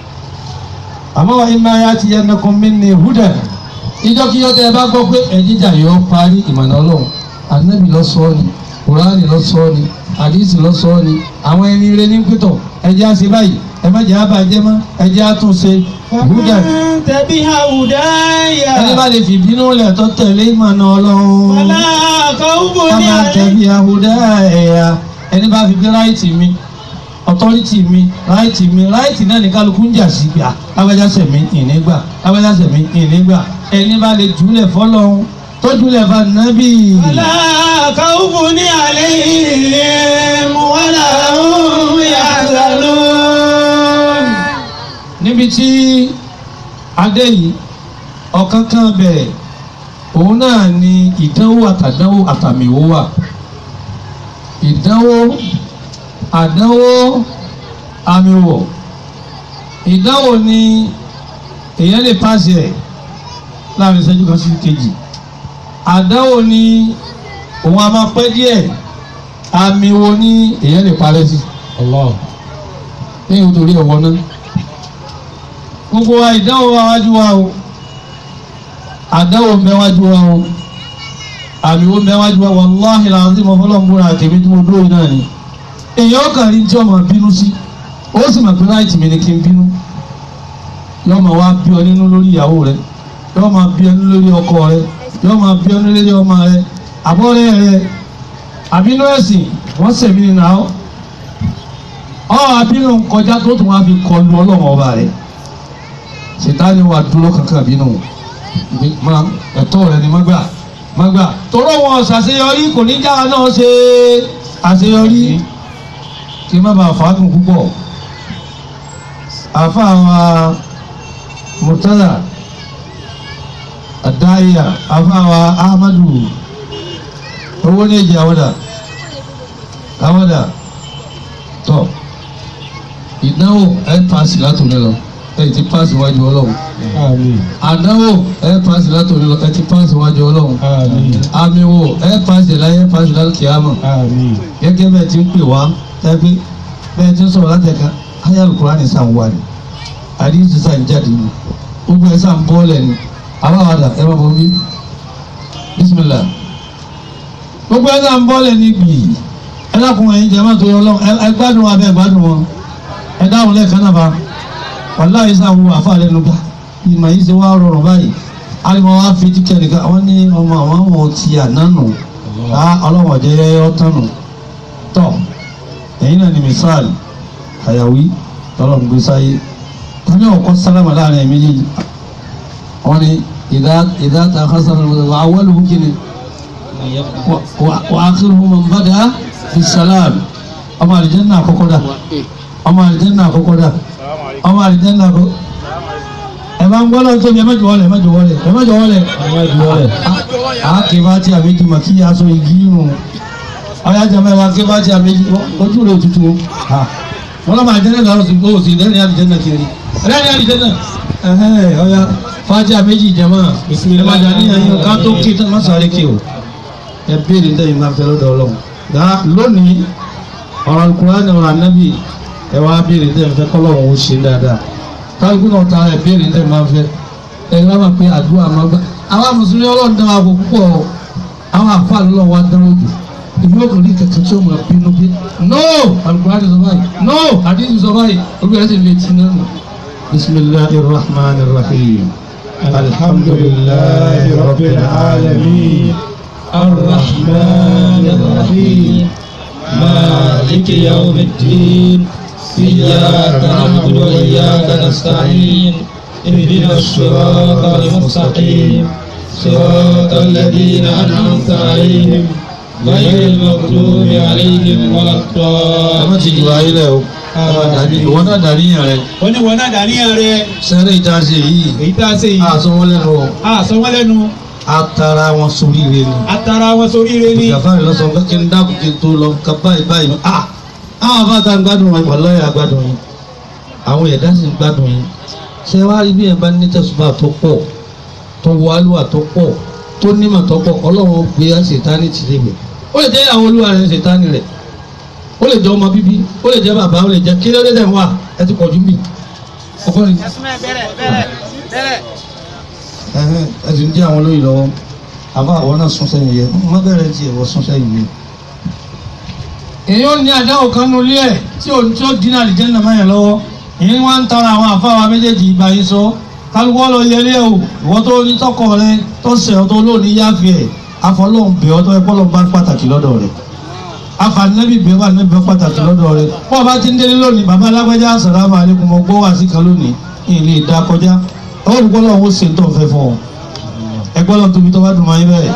àmọ́ wọ́n má yá ti yẹn nìkan mí ní húdà ìjọkíjọ tẹ ẹ bá gbọ́ pé ẹ̀jíjà yọ parí ìmọ̀nà ọlọ́run ànábì lọ sọ ọ́ ni kùránì lọ sọ ọ́ ni àdìsí lọ sọ ọ́ ni àwọn ẹni rẹ ní pẹ́tọ̀ ẹjẹ́ àṣẹ báyìí ẹ má jẹ́ àbàjẹ́ mọ́ ẹjẹ́ àtúnṣe húdà تبع هداي ẹni bá lè fi bínú lẹ̀ tó tẹ̀lé ìmọ̀nà ọlọ́run فلا خوف ọmọ àtẹ̀bí àhùdá ẹ̀yà ẹni bá fi bí ráìtì mi ọtọ́rìtì mi ráìtì mi ráìtì náà ní kálukú ń jà sí gbà lágbájásẹ̀ mi ìnígbà lágbájásẹ̀ mi ìnígbà ẹni bá lè jùlẹ̀ fọlọ́run tó jùlẹ̀ fà nábì. فلا خوف عليهم ولا هم يحزنون níbi tí adé yìí ọ̀kan kan bẹ̀rẹ̀ òun náà ni ìdánwò àtàdánwò àtàmìwò wà ìdánwò àdánwò àmìwò ìdánwò ni èèyàn lè pàṣẹ ẹ̀ láàrin ìṣẹ́jú kan sí kejì àdánwò ni òun a máa pẹ́ díẹ̀ àmìwò ni èèyàn lè parẹ́ sí. Allah ní nítorí ẹ̀wọ̀n náà gbogbo wa ìdánwò wa wájú wa o àdánwò ń bẹ wájú wa o àmì wo ń bẹ wájú wa wàláhì làwọn tí mo fọlọ́ ń búra àtẹ̀mí tí mo dúró yìí náà ni èèyàn kàn rí tí ọmọ bínú sí ó sì mọ̀ pé láìtì mi ni kí n bínú yóò máa wá bí ọ nínú lórí ìyàwó rẹ yóò máa bí ọ nínú lórí ọkọ rẹ yóò máa bí ọ nínú lórí ọmọ rẹ àbọ̀rẹ́ rẹ àbínú ẹ̀sìn wọ́n sẹ̀mí nínú àwọn ọ àbínú kọjá tó tún wá fi kọlu ọlọ́run ọba rẹ̀ sitani wa dúró kankan bínú ma ẹ̀tọ́ rẹ̀ ni má gbà má gbà tọrọ wọn ṣàṣeyọrí kò ní jáwa náà ṣe àṣeyọrí kí n má bàa fàákùn púpọ̀ àfa wa murtada adaya afawa ahmadu owó ní èjì àwọdà àwọdà tọ ìdánwò ẹ paasi látòlẹ lọ ẹ ti paasi wájú Ọlọ́run àmín àdánwò ẹ paasi látòlẹ lọ ẹ ti paasi wájú Ọlọ́run àmín àmì wo ẹ paasi láyé ẹ paasi láti kìámà àmín gẹ́gẹ́ bẹ́ẹ̀ ti ń pè wá tẹbi bẹ́ẹ̀ ti ń sọ̀rọ̀ láti ẹka ayé alukurani sàn wà ní àdìsí sàn jáde ní gbogbo ẹ sàn bọ́ọ̀lẹ̀ ní abáwádà ẹ bá bọ́ bí bisimilah gbogbo ẹ sàn bọ́ọ̀lẹ̀ ní gbìyì ẹ dákun ẹ̀yin jẹ́mọ́ tó yọ lọ ẹ gbádùn wa bẹ́ẹ̀ gbádùn wọn ẹ dáhùn lẹ́ẹ̀kan náà bá wàláyé sàn wù àfa lẹ́nu gbà ìmọ̀ yìí ṣe wá rọrùn báyìí alimọ̀ wa fi ti kẹ́ni ká wọ́n ní ọmọ àwọn ọmọ ti ànánu ọlọ́wọ́ jẹ́ ọ́tọ́nù tọ́ ẹ̀yin náà ni misal àyàwí tọ́lọ̀ ń gbé sáyé tani ọkọ sálámà láàrin ẹ̀mí yìí wọ́n ní ìdá ìdá ta hasan wà wọ́lù hù kíni wà á kiri hù mọ̀ nbàdà fi salam ọmọ àlìjẹ́nà àkọ́kọ́ dà ọmọ àlìjẹ́nà àkọ́kọ́ dà ọmọ àlìjẹ́nà àkọ́kọ́ ẹ máa ń gbọ́ lọ́wọ́ tóbi ẹ má jọ wọlé ẹ má jọ wọlé ẹ má jọ wọlé ẹ má jọ wọlé a kì í bá tí a méjì mà kí aṣọ igi nù ọyá jẹ mẹ́wàá kí bá tí a méjì ojú rẹ̀ tutù wọn lọ́mọ àjẹ́nà lọ́rọ̀ sí kó o sì lẹ́rìn àlìjẹ́nà kiri lẹ́rìn àlìjẹ́nà ẹ̀hẹ́ ọyá fàájì àméjì jẹ̀mọ́ ẹ má jà níyàn yín ká tó kí má sáré kí o ẹ béèrè ntẹ́yìn máa fẹ́ lọ́dọ̀ ọlọ́run dá lónìí ọ̀rọ̀ Al-Qur'ani ọ̀rọ̀ anábì ẹ wá béèrè ntẹ́yìn fẹ́ kọ́lọ́run ó ṣe dáadáa kálukú náà ta ẹ béèrè ntẹ́yìn máa fẹ́ ẹ gbá máa pé àdúrà máa gbá àwọn mùsùlùmí ọlọ́run dán wa kó púpọ̀ àwọn àfáà lọ́wọ́ wa dán ojú ìlú ọkùnrin kankan tí ó máa bínú bí no Al-Qur'ani sọ báyìí no àdìsí sọ báyìí olùkọ́ ẹ̀sìn lè ti náà nù. bisimilahi rahman rahim alhamdulilayi rabbil alamin الرحمن الرحيم مالك يوم الدين إياك نعبد وإياك نستعين اهدنا الصراط المستقيم صراط الذين أنعمت عليهم غير المغضوب عليهم ولا ọmọ ti jù ayé lẹ o الضالين ìwọ náà dàníyàn rẹ wọ́n ní wọn náà dàníyàn rẹ sẹ́rẹ̀ ìta ṣe yìí èyí tá a ṣe yìí àṣọ wọn lẹ́nu o a sọ wọ́n lẹ́nu atara wọn sórí rẹ ni. atara wọn sórí rẹ ní gàfárì lọ sọ pé kí n dákun kí n tó lọ ká báyìí báyìí ah àwọn afáàtà ń gbádùn wọn wàlọ́yà gbádùn yín àwọn ẹ̀dá sì ń gbádùn yín ṣé wàá rí bí ẹ̀ bá ní tẹ̀sùbà tó pọ̀ tó wọ alúwà tó pọ̀ tó nímọ̀ tó pọ̀ ọlọ́run gbé ṣètánì tì lébi ó lè jẹ́ àwọn olúwa rẹ̀ ṣètánì rẹ̀ ó lè jẹ́ ọmọ bíbí ó lè jẹ́ bàbá ó lè jẹ́ kí ló dé tẹ̀ wá ẹ ti pọ̀ jù mí ọkọ rẹ̀ ẹ̀hẹ́n, ẹ ti ń jẹ́ àwọn olóyè lọ́wọ́ àbá àwọn náà sún sẹ́yìn yẹ má bẹ̀rẹ̀ tí ẹ̀wọ̀ sún sẹ́yìn yẹ. èèyàn ní àdáwò kan nu ilé ẹ̀ tí ò tí ó dín náà lìjẹ́ nàmá yẹn lọ́wọ́ èyí wá ń tara àwọn àfáwà méjèèjì ìgbà yìí sọ kálukọ́ lọ yẹlé o ìwọ tó ní tọkọ rẹ tó sẹ̀ ọ́ tó lónìí yáfi ẹ̀ afọlọ́hún bẹ̀ ọ́ tó ẹ kọ́lọ́ bá pàtàkì lọ́dọ̀ rẹ̀ afanẹ́bí bẹ̀ wà níbi pàtàkì lọ́dọ̀ rẹ̀ bọ́ ọba ti ń délé lónìí bàbá alágbèjà assalamu alaikum mo gbọ́ wá sí kan lónìí ìlú ìdá kọjá olùkọ́ lọ́wọ́ ó ṣe ń tọ́ fẹ́ fún ọ ẹgbọ́n lọ́n tóbi tó bá dùn mọ́ ayé bẹ́ẹ̀.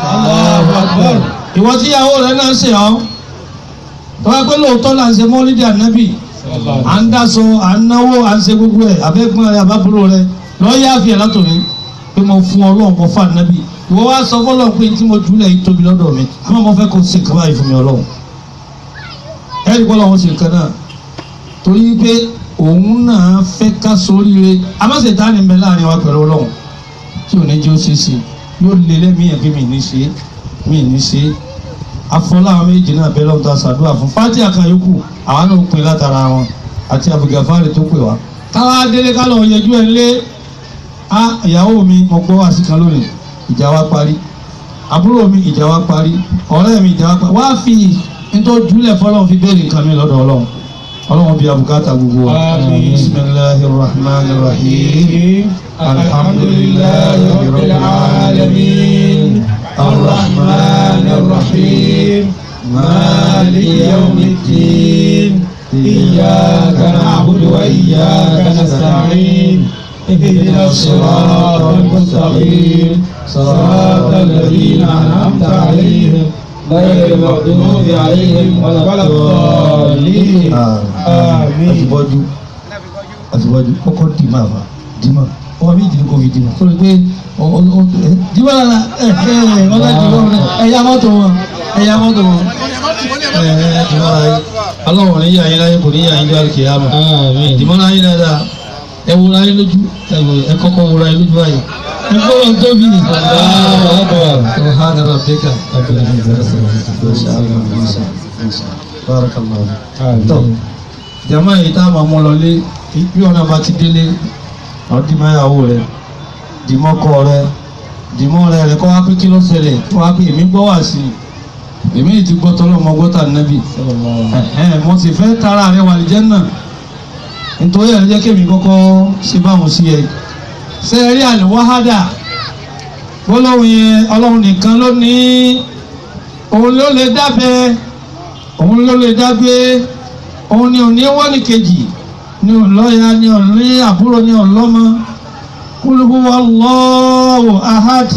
ìwọ tí ìyàwó rẹ náà ṣe ọ́ tọ́wọ́ pé lóòótọ́ là ń ṣe mọ́lídì ànábì à ń dáṣọ à ń náwó à ń ṣe gbogbo ẹ̀ abẹ́gbọ́n rẹ àbábúrò rẹ lọ́ọ́ yá fi ẹ̀ látòní pé mo fún ọlọ́run mo fún ànábì ìwọ wá sọ fọlọ́run pé tí mo jùlẹ̀ yìí tóbi lọ́dọ̀ mi àmọ́ mo fẹ́ kó ṣe nǹkan báyìí fún mi ọlọ́run ẹ̀rí kọ́ lọ́wọ́ ṣe nǹkan náà torí pé òun náà fẹ́ ká sóríire amásèta ni ń bẹ láàrin wa pẹ̀lú ọlọ́run tí ò ní jẹ́ ó ṣe é ṣe yóò lé lẹ́mìí yẹn pé mi ní ṣe mi ní ṣe afọlá àwọn méjì náà bẹ́ẹ̀ lọ́wọ́ tó a ṣàdúrà fún fati àkànyókù àwọn náà pin látara wọn àti abugafari tó pè wá. káwá délé ká lọ yẹjú ẹ lé a ìyàwó mi mo gbọ́ wá sí kan lónìí ìjà wa parí àbúrò mi ìjà wa parí ọ̀rẹ́ mi ìjà wa parí wá fi nítorí júlẹ̀ fọlọ́run fi béèrè nǹkan mi lọ́dọ̀ ọlọ́run ọlọ́run bí abùkátà gbogbo wa. Àmín. bismillahir rahmanir rahim. الحمد لله رب العالمين الرحمن الرحيم مالك يوم الدين إياك نعبد وإياك نستعين اهدنا الصراط المستقيم صراط الذين أنعمت عليهم غير المغضوب عليهم ولا الضالين àti آمين bọ́jú àti bọ́jú kọ́kọ́ dì máa fa dì máa ó ọwọ́ méjì ni kò fi dìbò tó lè pé dìbò lára ẹ ẹ ọlá dìbò ẹ̀yà mọ́tò wọn ẹ̀yà mọ́tò wọn ẹ ẹ dìbò lára yìí ọlọ́run ní yàrá yín láyé kò ní yàrá yín lọ́wọ́ kìí àmọ́ dìbò lára yín dáadáa ẹ wo láyé lójú ẹ wo ẹ kọ́kọ́ wo láyé lójú báyìí ẹ gbọ́dọ̀ tóbi سبحان ربك رب العزة ما شاء الله ما شاء الله بارك الله tó jama yìí tá a máa mú lọlé bí ọ̀nà bá ti délé àwọn dìmọ̀ ìyàwó rẹ̀ dìmọ̀ ọkọ rẹ̀ dìmọ̀ rẹ̀ rẹ̀ kọ́ wá pé kí ló ṣẹlẹ̀ kí wọ́n á pé èmi gbọ́ wá sí i èmi ti gbọ́ tọ́lọ́ ọmọ gbọ́tà nẹ́bì mo sì fẹ́ tara rẹ̀ wà lè jẹ́ náà nítorí ẹ̀ jẹ́ kémi kọ́kọ́ ṣe báwọn sí ẹ ṣe rí àlùwáhádà gbólóhùn yẹn ọlọ́run nìkan ló ní òun ló lè dábẹ́ òun ló lè dágbé òun ni òní wọ́n ní kejì ni òlọ́ya ni òní àbúrò ni òlọ́mọ Qul huwa Allahu ahad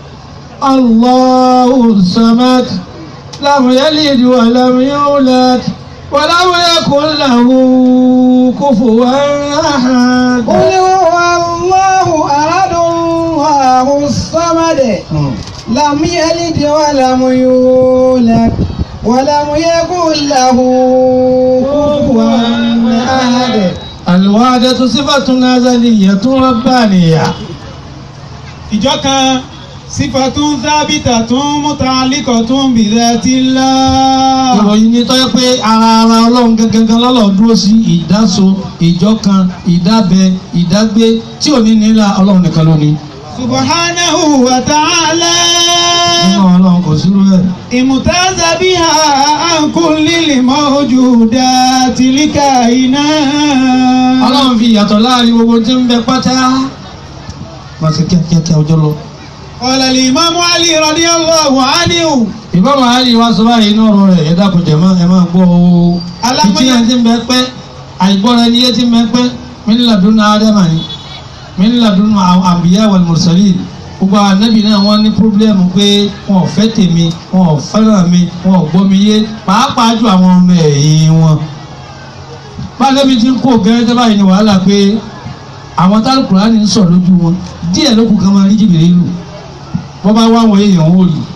Allahu samad lam yalid wa lam yulad wa lam yakun lahu kufuwan ahad. قل هو الله أحد الله الصمد لم يلد ولم يولد ولم يكن له كفوا أحد الوحدة صفة أزلية ربانية ìjọ kan sífàtún sábìtàtún mùtàlíkọ̀tún bìdàtìlá. ìròyìn ni tọ́yẹ pé ara ara ọlọ́run gangan lọ́lọ́ dúró sí ìdáso ìjọkan ìdábẹ ìdágbé tí ò ní nílà ọlọ́run nìkan ló ní. subahánahu wa ta'ala. nínú ọlọ́run kò sí rẹ̀. ìmùtázà bí ha àǹkún lílì mọ́ ojú dá tìlíkà iná. ọlọ́run fi ìyàtọ̀ láàrin gbogbo tí ń bẹ pátá. máa ṣe kíákíá ọjọ́ lọ. qala al-imam Ali radiyallahu anhu. ìbámu àlè wa sọ báyìí inú ọ̀rọ̀ rẹ̀ ẹ dákun jẹ̀ mọ́ ẹ máa gbọ́ o. Alámọ̀yà- ìtí ẹ̀ ti ń bẹ pẹ́ àìgbọ́ra ẹni yé ti ń bẹ pẹ́ min ladun Ádámà ni min ladun àbíyá wal mursalin gbogbo àwọn anábì náà wọ́n ní pírọ́blẹ́mù pé wọn ò fẹ́ tèmi wọn ò fẹ́ràn mi wọn ò gbọ́ mi yé pàápàá ju àwọn ọmọ ẹ̀yìn wọn. bá anábì ti ń kó gẹ́rẹ́tẹ́ báyìí ni wàhálà pé àwọn tálùkùránì ń sọ lójú wọn díẹ̀ ló kù kan máa rí jìbìrì lù wọ́n bá wá àwọn èèyàn wò rí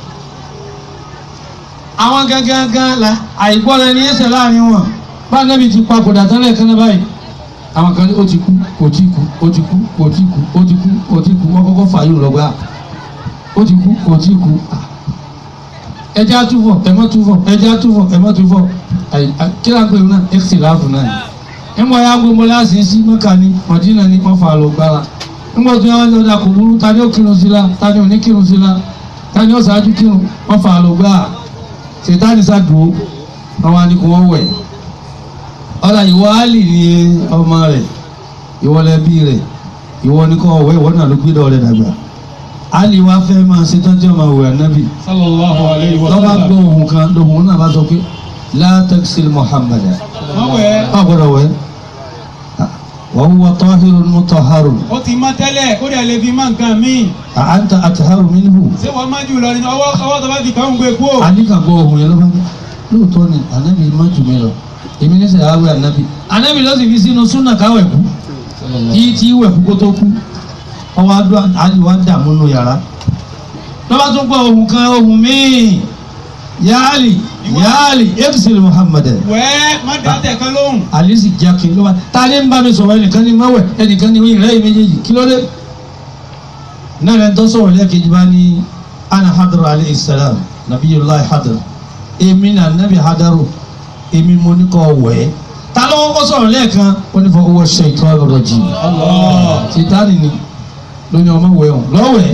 àwọn gangan la àìgbọ́ra ẹni ẹsẹ̀ láàrin wọn bá nẹ́bi ti papòdà tẹ́lẹ̀ kan náà báyìí àwọn kan ní ó ti kú kò tí kú ó ti kú kò tí kú ó ti kú kò tí kú wọ́n kọ́kọ́ fààyè lọ́gbà ó ti kú kò tí kú ẹjẹ́ àtúfọ̀ ẹ̀mọ́ túfọ̀ ẹjẹ́ àtúfọ̀ ẹ̀mọ́ túfọ̀ kí ló ń pè wọn náà ẹ̀sì láàfù náà ni ńgbọ́ ya gbogbo láti sí mọ́kà ní mọ̀dínà ní wọ́n fà lọ gbára ńgbọ́ tó yẹ wọ́n lọ́dà kò burú ta ni ó kírun sí la ta ni ò ní kírun sí la ta ni ó ṣáájú kírun wọ́n fà lọ gbára sètáni sádùú àwọn àníkù wọn wẹ̀ ọ̀là ìwọ àlì ni ọmọ rẹ̀ ìwọ lẹ́bí rẹ̀ ìwọ ní kọ́ ọ̀wẹ́ ìwọ náà ló gbé dọ̀ rẹ̀ dàgbà àlì wa fẹ́ máa ṣe tọ́jú ọmọ ìwẹ̀ ànábì sallallahu alayhi wa lọ́ba sallam. gbọ́ ohun kan lóhun náà bá sọ pé látẹ́kìsì Muhammad wọ́n wẹ̀ ọ̀ gbọ́dọ̀ wẹ̀ wa huwa tahirun mutahharun ó ti mọ́ tẹ́lẹ̀ kó dẹ̀ lè fi mọ́ nǹkan míì. anta atharu minhu ṣé wọ́n má jù lọ ní ọwọ́ ọwọ́ tó bá fi kàn ń gbé kú ò. àníkà gbọ́ ohun yẹn ló bá ní lóòótọ́ ni ànábì má jù mí lọ èmi ní sẹ́ àwẹ̀ ànábì ànábì ló sì fi sínú súnà káwẹ̀ kú kí tí wẹ̀ kú kó tó kú ọwọ́ adó àdìwá dààmú nù yàrá lọ́ba tún gbọ́ ohun kan ohun míì yaali yaali ebisiri muhammad wẹ́ẹ́ má dá tẹ̀ kan lóhùn. alisi jaki ló bá ta ni ń bá mi sọ̀rọ̀ ẹnìkan ní mọ́wẹ̀ ẹnìkan ní ìrẹ́ yìí méjèèjì kí ló dé náà lẹ́nu tó sọ̀rọ̀ lẹ́ẹ̀kejì bá ní ana hadaru alayhi salam nabiyullahi hadaru èmi náà nabi hadaru èmi mo ní kọ́ wẹ̀ ta ló kọ́ sọ̀rọ̀ lẹ́ẹ̀kan ó ní fọ owó shaytan rajim sitani ni lóní ọmọ wẹ̀ ọ̀ lọ́wẹ̀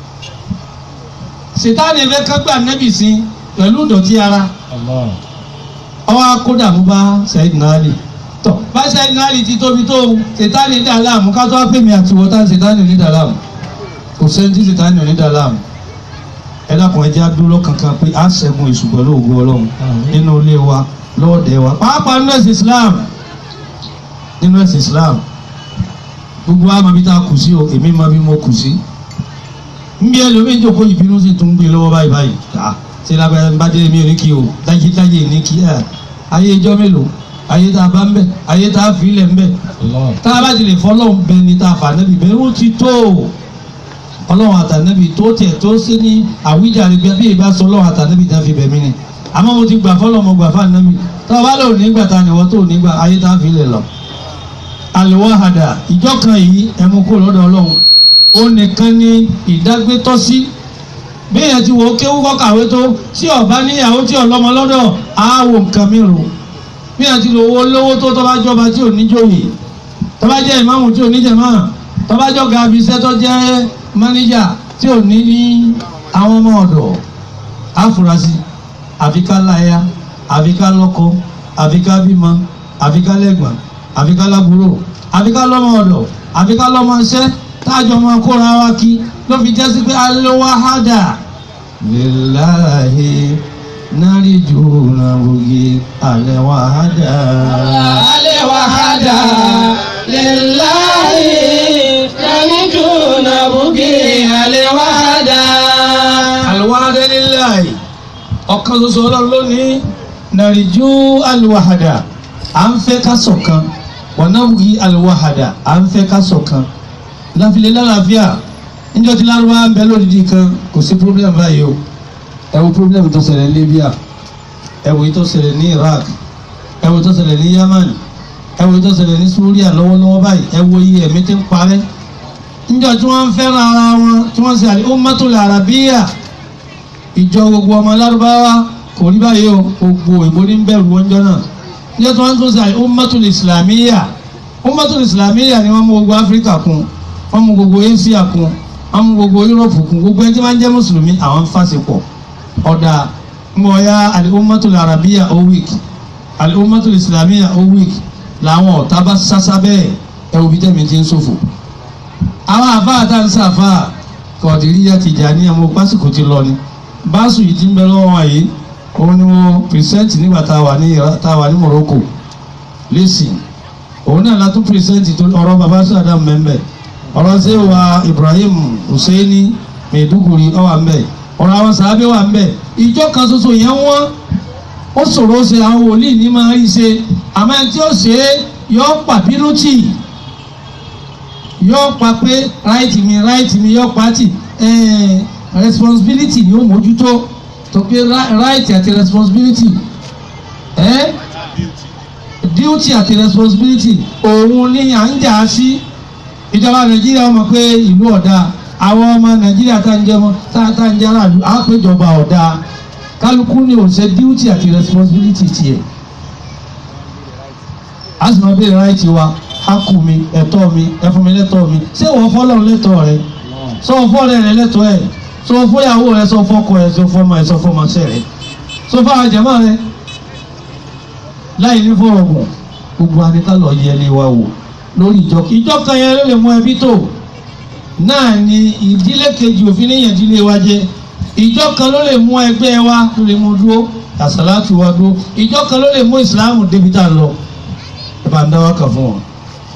sitani ẹ̀fẹ́ kágbá nabi sí pẹ̀lú ìdọ̀tí ara ọwọ́ akódàmú bá Sayyidina Ali tọ́ bá Sayyidina Ali ti tóbi tó sètáni dà láàmú ká tó wá pèmí àti wọ́tá sètáni ò ní dà láàmú kò sẹ́ni tí sètáni ò ní dà láàmú ẹ dákun ẹ jẹ́ adúró kankan pé a ṣẹ́gun èṣù pẹ̀lú ògo Ọlọ́run nínú ilé wa lọ́ọ̀dẹ̀ wa pàápàá nínú ẹ̀sìn Islam nínú ẹ̀sìn Islam gbogbo àmọ́ bí tá a kù sí o èmi máa bí mo kù sí nbí ẹlòmíín jókòó ìbínú sì tún gbé lọ́wọ́ báyìí báyìí ah ṣe lábẹ́rẹ́ bá dé mi ò ní kí o dájí dájí ní kí ẹ ayé ijọ́ mélòó ayé tá a bá ń bẹ ayé tá a fi ilẹ̀ ń bẹ tá a bá ti lè fọlọ́n bẹ ni tá a fà nẹ́bi bẹ́ẹ̀ ó ti tó ọlọ́run àtànẹ́bi tó tiẹ̀ tó ṣe ní àwíjàre bí bí ìbá sọ ọlọ́run àtànẹ́bi tá a fi bẹ̀ mí ni àmọ́ mo ti gbà fọlọ́ mo gbà fún ànẹ́bi tá a bá lò nígbà tá a nìwọ́ tó nígbà ayé tá a fi ilẹ̀ lọ. àlùwàhàdà ìjọ kan yìí ẹmu kó lọ́dọ̀ ọlọ́run ó nìkan ní ìdágbétọ́sí bí èèyàn ti wò ó kéwú kọ́ kàwé tó tí ọba níyàwó tí ọlọ́mọ lọ́dọ̀ á wò nǹkan mìíràn bí èèyàn ti lò owó lówó tó tó bá jọba tí ò ní jòyè tó bá jẹ́ ìmáàmù tí ò ní jẹ̀mọ́ tó bá jọ ga abiṣẹ́ tó jẹ́ mánéjà tí ò ní ní àwọn ọmọ ọ̀dọ̀ àfúrásì àfi ká láya àfi ká lọ́kọ àfi ká bímọ àfi ká lẹ́gbọ̀n àfi ká lábúrò àfi ká lọ́mọ ọ̀dọ̀ àfi ká lọ́mọ iṣẹ́ tájọ máa kóra wa kí ló fi jẹ́ sí pé alówáhádà lillahi nariju nabugi alewahada. alewahada lillahi nariju nabugi alewahada. alewahada lillahi ọ̀kan ṣoṣo ọlọ́run lónìí nariju alewahada à ń fẹ́ ká ṣọ̀kan wa nabugi alewahada à ń fẹ́ ká ṣọ̀kan láfilẹ̀ lálàáfíà níjọ́ tí lárúbá ń bẹ lódìdí kan kò sí problem báyìí o ẹ wo problem tó ṣẹlẹ̀ ní Libya ẹ wo tó ṣẹlẹ̀ ní Iraq ẹ wo tó ṣẹlẹ̀ ní Yemen ẹ wo tó ṣẹlẹ̀ ní Syria lọ́wọ́lọ́wọ́ báyìí ẹ wo iye ẹ̀mí tí ń parẹ́ níjọ́ tí wọ́n ń fẹ́ràn ara wọn tí wọ́n ṣe àlè ummatul arabiyya ìjọ gbogbo ọmọ lárúbáwá kò rí báyìí o gbogbo ìbò ní bẹ̀rù wọn jọ náà níjọ́ tí wọ́n tún ṣe àlè ummatul islamiyya ummatul islamiyya ni wọ́n mú gbogbo Áfíríkà kún wọ́n mú gbogbo Asia kún wọ́n mú gbogbo Yúròpù kún gbogbo ẹni tí wọ́n jẹ́ mùsùlùmí àwọn fásipọ̀ ọ̀dà mbọ̀ya al-ummatul arabiya o week al-ummatul islamiyya o week làwọn ọ̀tá bá sásá bẹ́ẹ̀ ẹ wo bí tẹ̀mí ti ń ṣòfò. àwọn àfáà tá ń sàfáà Kọ̀dìríyà Tìjàníyà mo pásìkò ti lọ ni báṣù yìí ti ń bẹ lọ́wọ́ wọn yìí òun ni mo present nígbà tá a wà ní tá a wà ní Morocco lẹ́sìn òun náà látún present ọ̀rọ̀ baba sàdám mẹ́mbẹ́ ọ̀rọ̀ ṣé wa Ibrahim Husseini Maiduguri ọ̀wà mbẹ́ ọ̀rọ̀ àwọn sàábẹ́ wà ń bẹ̀ ìjọ kan ṣoṣo yẹn wọ́n ó ṣòro ṣe àwọn wòlíì ní máa rí ṣe àmọ́ ẹni tí ó ṣe é yọ pa bínú tì yọ pa pé ráìtì mi ráìtì mi yọ pa tì responsibility ni ó mójútó tó pé ráìtì àti responsibility eh? duty àti responsibility òun ni à ń jà á sí ìjọba Nàìjíríà mọ̀ pé ìlú ọ̀dà àwọn ọmọ nàìjíríà tá ń jẹmọ tá tá ń jẹrà lù á péjọba ọ̀dà kálukú ní òṣè duty àti responsibility tiẹ̀ a sì máa béèrè ráìtì wa á kù mi ẹ̀tọ́ mi ẹ fún mi lẹ́tọ́ mi ṣé wọ́n fọ́lọ́run lẹ́tọ́ rẹ sọ fọ́lẹ́ rẹ lẹ́tọ́ ẹ̀ sọ fọ́yàwó rẹ sọ fọ́kọ ẹ sọ fọ́mọ ẹ sọ fọ́mọ ṣẹ rẹ sọ fáwọn jẹ̀mọ́ rẹ láì ní fọ́rọ̀gùn gbogbo anìká lọ yẹ ilé wa wò lórí ìjọ ìjọ kan yẹn ló lè mú ẹbí tó náà ni ìdílé kejì òfin níyàn ìdílé wa jẹ ìjọ kan ló lè mú ẹgbẹ́ wa ló lè mú dúró àsàlátù wa dúró ìjọ kan ló lè mú ìsìláàmù débi tá a lọ ẹ bá ń dá wákà fún wọn.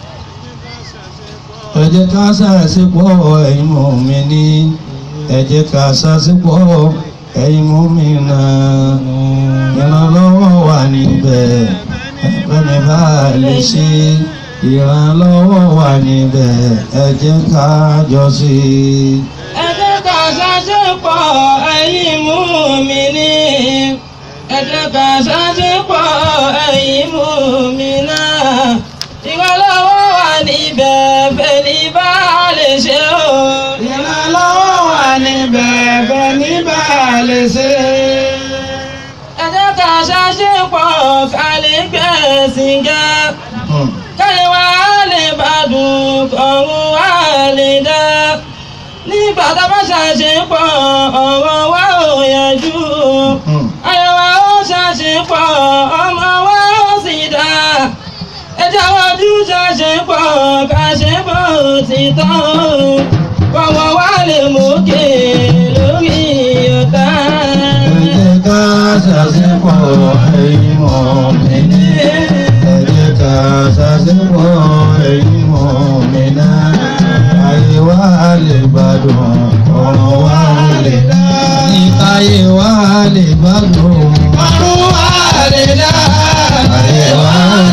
ẹ jẹ́ ká ṣàṣepọ̀ ẹ̀yin mùmínì ẹ jẹ́ ká ṣàṣepọ̀ ẹ̀yin mùmínà ìrànlọ́wọ́ wà níbẹ̀ ẹ̀fẹ́ni bá lè ṣe ìrànlọ́wọ́ wà níbẹ̀ ẹ jẹ́ ká jọ ṣe. ẹ jẹ́ ká ṣàṣepọ̀ ẹ̀yin mùmínì ẹ jẹ́ ká ṣàṣepọ̀ ẹ̀yin mùmínà ìrànlọ́wọ́ wà níbẹ̀ fẹ́ni bá lè ṣe o. ìrànlọ́wọ́ wà níbẹ̀ fẹ́ni bá lè ṣe. ẹ jẹ́ ká ṣàṣepọ̀ ká lè gbẹ̀sìn ga káyọ̀ wá lè bá dùn ọ̀run wá lè dá nígbà tá a bá ṣàṣepọ̀ ọ̀rọ̀ wa ò yanjú ayọ̀ wa ó ṣàṣepọ̀ ọmọ wa ó sì dá ẹjẹ́ wájú ṣàṣepọ̀ kàṣepọ̀ ti tán kọ̀wọ́ wa lè mókè lórí ọ̀tá. ẹ jẹ́ ká ṣàṣepọ̀ ẹ̀yin mùmínì ẹ jẹ́ ká ṣàṣepọ̀ ẹ̀yin mùmínà ayé wa lè gbádùn ọ̀rọ̀ wa lè dá ayé wa lè gbádùn ọ̀run wa lè dá ayé wa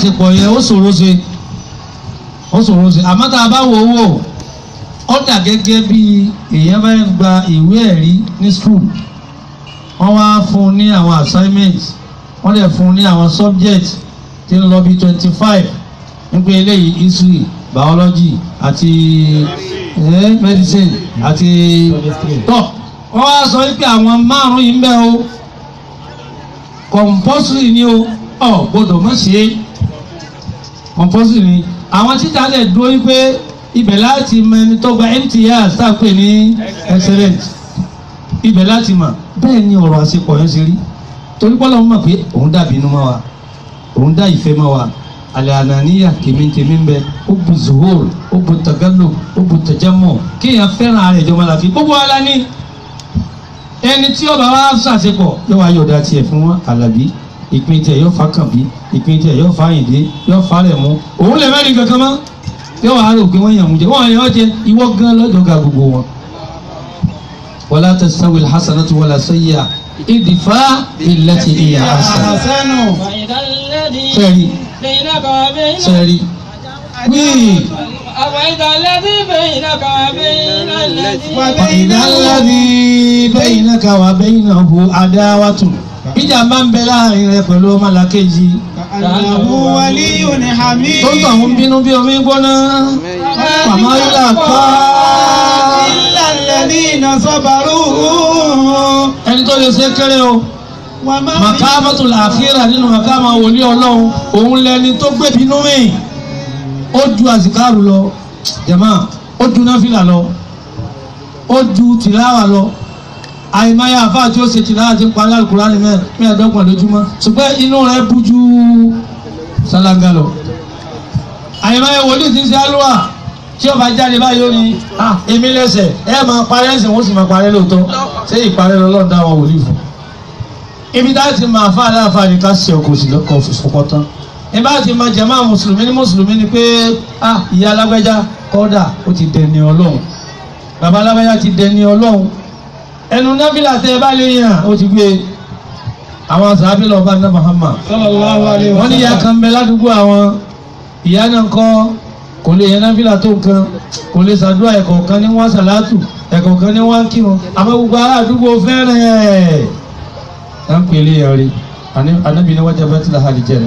àṣepọ̀ yẹn ó ṣòro ṣe ó ṣòro ṣe àmọ́ tá a bá wò ó wò ó dà gẹ́gẹ́ bí èèyàn bá ń gba ìwé ẹ̀rí ní school wọ́n wá fún un ní àwọn assignments wọ́n lè fún un ní àwọn subjects tí ń lọ bí twenty five nípa eléyìí history biology àti eh, medicine àti tọ́ wọ́n wá sọ wípé àwọn márùn-ún yìí ń bẹ o compulsory ni o ọ gbọ́dọ̀ má ṣe é compulsory ni àwọn títà lè dúró wípé ibẹ̀ láti mọ ẹni tó gba mts tá a pè ní excellent ibẹ̀ láti mọ̀ bẹ́ẹ̀ ni ọ̀rọ̀ àṣepọ̀ yẹn ṣe rí torí pọ́lọ́ mọ̀ pé òun dàbí inú mọ́ wa òun dá ìfẹ́ mọ́ wa alẹ́ ànàníyà kèmíkèmí ń bẹ ó bu zuhur ó bu tagalo ó bu tajamọ kéèyàn fẹ́ràn ara ìjọba láfi gbogbo ala ní ẹni tí ọba wa ṣàṣepọ̀ yóò wá yọ̀dá tiẹ̀ fún alábí ìpín tiẹ̀ yóò fa kànbí ìpín tiẹ̀ yóò fa àyìndé yóò fa rẹ̀ mú òun lè mẹ́rin kankan mọ́ yóò wá rò pé wọ́n yàn mú jẹ wọ́n yàn ọ́ jẹ ìwọ gan lọ́jọ́ ga gbogbo wọn. wala tastawi alhasanatu wala sayyi'a idfa billati hiya ahsan. فإذا الذي sẹ́ẹ̀rì بينك وبين sẹ́ẹ̀rì wíì. أفإذا الذي بينك وبين الذي وإذا الذي بينك وبينه عداوة ìjà máa ń bẹ láàrin rẹ pẹ̀lú ọmọlàkejì Àlàmú wálíyù ní Hamid. tó ń tọ̀ ń bínú bí omi gbóná pàmò ilà kọ́ Ìlàlẹ́ni iná sọ́bàrú. ẹni tó lè ṣe kéré o Wà máa fi màkàmọ́tò làákìrà nínú màkàmọ́ wòlíì ọlọ́run òun lẹni tó gbé bínú mi ó ju àsìkáàrù lọ jẹ̀mọ́ ó ju náfìlà lọ ó ju tìláwà lọ àìmáyà àfáà tí ó ṣe tìláwà ti ń parí àlùkùránì mẹ́- mẹ́ẹ̀ẹ́dọ́gbọ̀n lójúmọ́ ṣùgbọ́n inú rẹ̀ bú ju sálángà lọ àìmáyà wòlíì ti ń ṣe àlùwà tí ó bá jáde báyìí ó ní "Ah, èmi lẹ́sẹ̀ ẹ máa parẹ́ ẹ̀sìn wọ́n sì máa parẹ́ lóòótọ́ ṣé ìparẹ́ lọ́lọ́run dá wọn wòlíì fún ibi tá a ti máa fa aláfa ni ká ṣe ọkọ̀ òsì lọ́kọ̀ fọkọ̀ tán ibi tá a ti máa jẹ̀mọ́ mùsùlùmí ní mùsùlùmí ni pé ah ìyá alágbẹ́já kọ́dà ó ti dẹni ọlọ́run bàbá alágbẹ́já ti dẹni ọlọ́run ẹnu náfìlà tẹ ẹ bá lè yàn ó ti gbé àwọn sàábì lọ bá ná Muhammad sallallahu alayhi wa wọ́n ní ìyá kan bẹ ládùúgbò àwọn ìyá náà kọ́ kò lè yẹn náfìlà tó nǹkan kò lè ṣàdúrà ẹ̀kọ́ kan ní wọ́n sàlátù ẹ̀kọ́ kan ní wọ́n kírun àmọ́ gbogbo ará àdúgbò fẹ́ràn ẹ̀ à ń pèlè yẹn rí anábì ní wájà bẹ́tì láha àlìjẹ́nà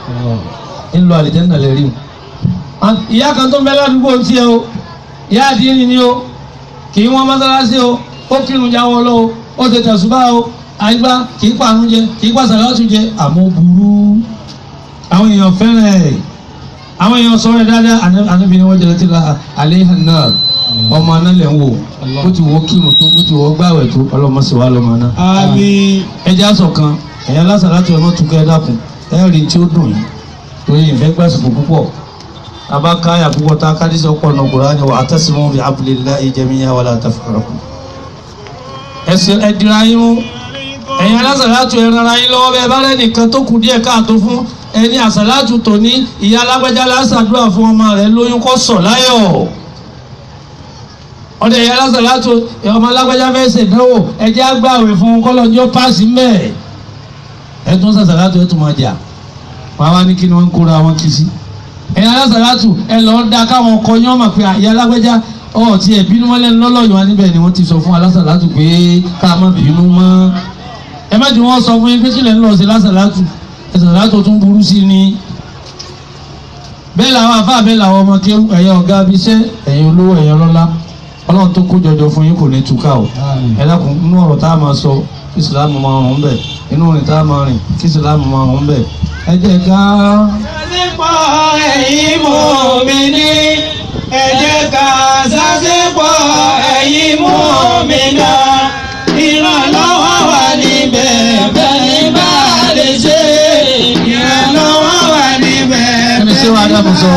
ń lọ àlìjẹ́nà lè rí o ìyá kan tó ń bẹ ládùúgbò ń tiẹ̀ o ìyá àdínní ni o kì í wọ́n mọ́sálásí o ó kírun jáwọ́ lọ o ó ti tẹ̀sùbá o àyíká kì í pàrún jẹ kì í pàṣàlátù jẹ àmọ́ burú àwọn èèyàn fẹ́ràn ẹ̀ àwọn èèyàn sọ̀rọ̀ ẹ̀ dáadáa àná- ànábì ni wọ́n jẹ́ láti la alẹ́ náà ọmọ aná lẹ̀ ń wò ó ti wọ́ kírun tó ó ti wọ́ gbàwẹ̀ tó ọlọ́mọ sì wà lọ́mọ náà Àmín. ẹjẹ aṣọ kan ẹ̀yà lásán láti ọmọ tukẹ́ ẹ dákun ẹ rí tí ó dùn yìí torí ìfẹ́ gbàsìkò púpọ̀ abá káyà púpọ̀ tá a ká dísọ̀ pọ̀ nù Kùránì wa atasimu bi hablillahi jami'an wala tafarraqu. ẹsẹ̀ ẹdìrà yín mú ẹ̀yà lásán láti ẹran ara yín lọ́wọ́ bẹ́ẹ̀ bá rẹ̀ nìkan tó kù díẹ̀ káàtó fún ẹni àsàlátù tòní ìyá alágbájá lásàdúrà fún ọmọ rẹ̀ lóyún kó sọ̀ láyọ̀ ọdẹ ìyá lásán láti ọmọ alágbájá fẹ́ ṣèdánwò ẹjẹ́ àgbàwẹ̀ fún kọ́lọ́njọ́ páàsì mẹ́ẹ̀ ẹtún sàṣàlátù ẹtún máa jà wọn wá ní kí ni wọn ń kóra wọn kì í sí ẹ̀yin alásàlátù ẹ lọ́ọ́ da káwọn ọkọ yín ọmọ pé àyà alágbẹ́já ọ̀ tí ẹ̀ bínú mọ́lẹ̀ lọ́lọ́yìn wa níbẹ̀ ni wọ́n ti sọ fún alásàlátù pé ká má bínú mọ́ ẹ má jù wọ́n sọ fún yín pé kílẹ̀ ń lọ sí lásàlátù ẹ̀sàlátù tún burú sí ni bẹ́ẹ̀ làwọn afá bẹ́ẹ̀ làwọn ọmọ kí ẹ̀yin ọ̀gá abiṣẹ́ ẹ̀yin olówó ẹ̀yin ọlọ́lá ọlọ́run tó kó jọjọ fún yín kò ní túká o ẹ dákun inú ọ̀rọ̀ tá a máa sọ kí ìsìlámù máa hàn bẹ́ẹ̀ inú rìn tá a máa rìn kí ìsìlámù máa hàn bẹ́ẹ̀ ẹ jẹ́ ká. Sásìpọ̀ ẹ̀yin mùmínì, ẹ jẹ́ ká sásìpọ̀ ẹ̀yin mùmínà. Ìrànlọ́wọ́ wà níbẹ̀ bẹ́ẹ̀ ni bá a lè ṣe. Ìrànlọ́wọ́ wà níbẹ̀ Ẹni ṣé wàá dàbò sọ?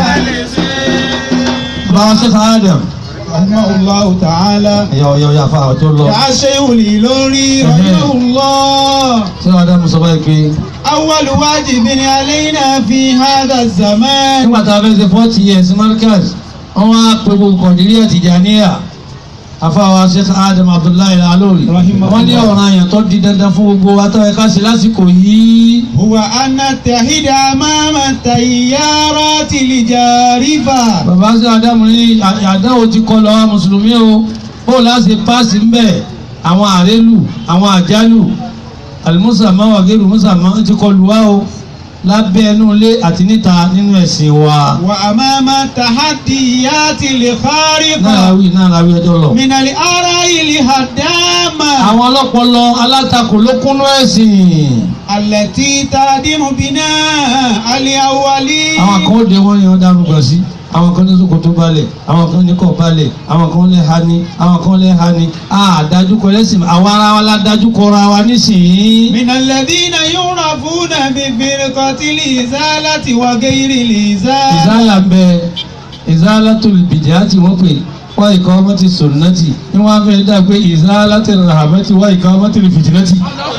báwa ṣe ká Adam Rahimahullahu ta'ala. ẹ̀yà ọ̀yà ọ̀yà fa ọjọ́ lọ Yà á ṣe ìwòlì lórí Rahimahullah. ṣé wàá dàbò sọ báyìí pé أول واجب علينا في هذا الزمان nígbà tá a fẹ́ ṣe forty years markaz wọ́n wá pe gbogbo kọ̀díríà Tìjàníyà afáwa sheikh adam abdullahi alori wọ́n ní ọ̀ràn àyàn tó di dandan fún gbogbo wa tó yẹ ká ṣe lásìkò yìí. هو أن نتحد أمام التيارات الجارفة bàbá sí adamu ní àdáwò ti kọ lọ àwọn mùsùlùmí o bó láti paasi ńbẹ àwọn àrélù àwọn àjálù alimusama wàgéru musama ti kọ lù wá o lábẹ́ ẹnu ilé àti níta nínú ẹ̀sìn wa. وأمام التحديات náà الخارقة wí náà la wí ẹjọ́ lọ. من الآراء الهدامة àwọn ọlọ́pọlọ alátakò ló kúnú ẹ̀sìn. التي تهدم بناء الأولين àwọn kan ó de wọn yan dárúgbà sí àwọn kan ní ṣòkòtò balẹ̀ àwọn kan ní kọ̀ balẹ̀ àwọn kan lè ha ni àwọn kan lè ha ni a dájú kọ lẹ́sìn àwa ara wa la dájú kọra wa nísìnyí. من الذين يعرفون بفرقة الإزالة وغير الإزالة ìzálà ń bẹ ìzálà tó bìjà tí wọ́n pè wá ìkọ́ ọmọ ti sunnati ní wọ́n á fẹ́ dá pé ìzálà ti rahmati wá ìkọ́ ọmọ ti fìtínati.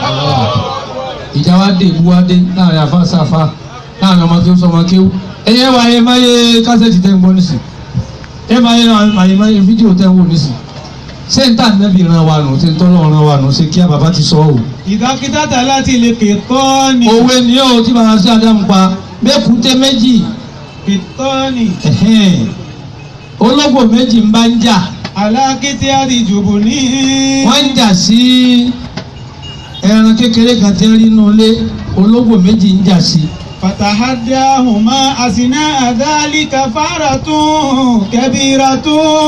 ìjà wa dé ìbú wa dé láàrin àfa sáfa láàrin ọmọ tó ń sọmọ kéwú. ẹyẹ wa ayé máa yé kásẹ̀tì tẹ́ ń gbọ́ nísì ẹ máa yé àyè máa yé fídíò tẹ́ ń wò nísì sẹ́ńtà nẹ́bí ran wa nù tí ń tọ́lọ́ ran wa nù ṣe kí bàbá ti sọ ọ́ إذا اقتتلت القطان òwe ni ó tí bàbá sí Ádámù pa bẹ́ẹ̀kúté méjì قطان ẹ̀hẹ́n, ológbò méjì ń bá ń jà على قتال جبنين wọ́n ń jà sí ẹran kékeré kan tí ń rí inú ilé ológbò méjì ń jà sí فتحداهما أثناء ذلك فارة كبيرة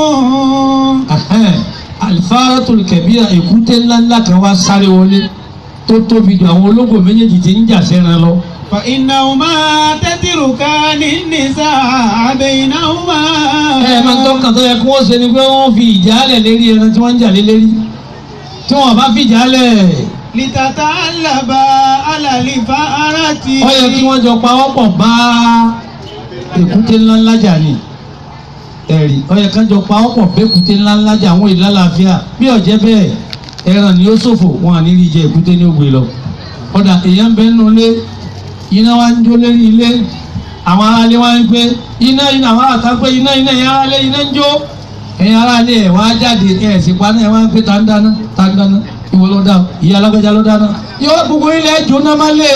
Ẹ̀hẹ́n, alifaratul kabira èkúté ńláńlá kan wá sáré wọlé tó tóbi ju àwọn ológbò méjèèjì tí ń jà sẹ́ran lọ فإنهما تتركان النساء بينهما ẹ máa ń tọ́ka tó yẹ kí wọ́n ṣe ni pé wọ́n fi ìjálẹ̀ lérí ẹran tí wọ́n ń jà lé lérí tí wọ́n bá fi ìjálẹ̀ لتتعلبا على الفأرة ó yẹ kí wọ́n jọ pawọ́pọ̀ bá èkúté ńláńlá jà ní ẹ̀rí ó yẹ ká jọ pawọ́pọ̀ bẹ́kúté ńláńlá jà àwọn ìlú àlàáfíà bí ọ̀jẹ́ bẹ́ẹ̀ ẹran ni ó ṣòfò wọn à ní rí jẹ èkúté ní ògbé lọ ọ̀dà èèyàn ń bẹ nínú ilé iná wa ń jó lérí ilé àwọn aráalé wa ń pé iná iná àwọn àtà pé iná iná ẹ̀yìn aráalé iná ń jó ẹ̀yìn aráalé ẹ̀ wá jáde ẹ̀ sì paná ẹ̀ wá ń pé tá ń dáná tá ń dáná ìwọ ló dá ìyá alágbèjà ló dáná yóò gbogbo ilẹ̀ jóná má lè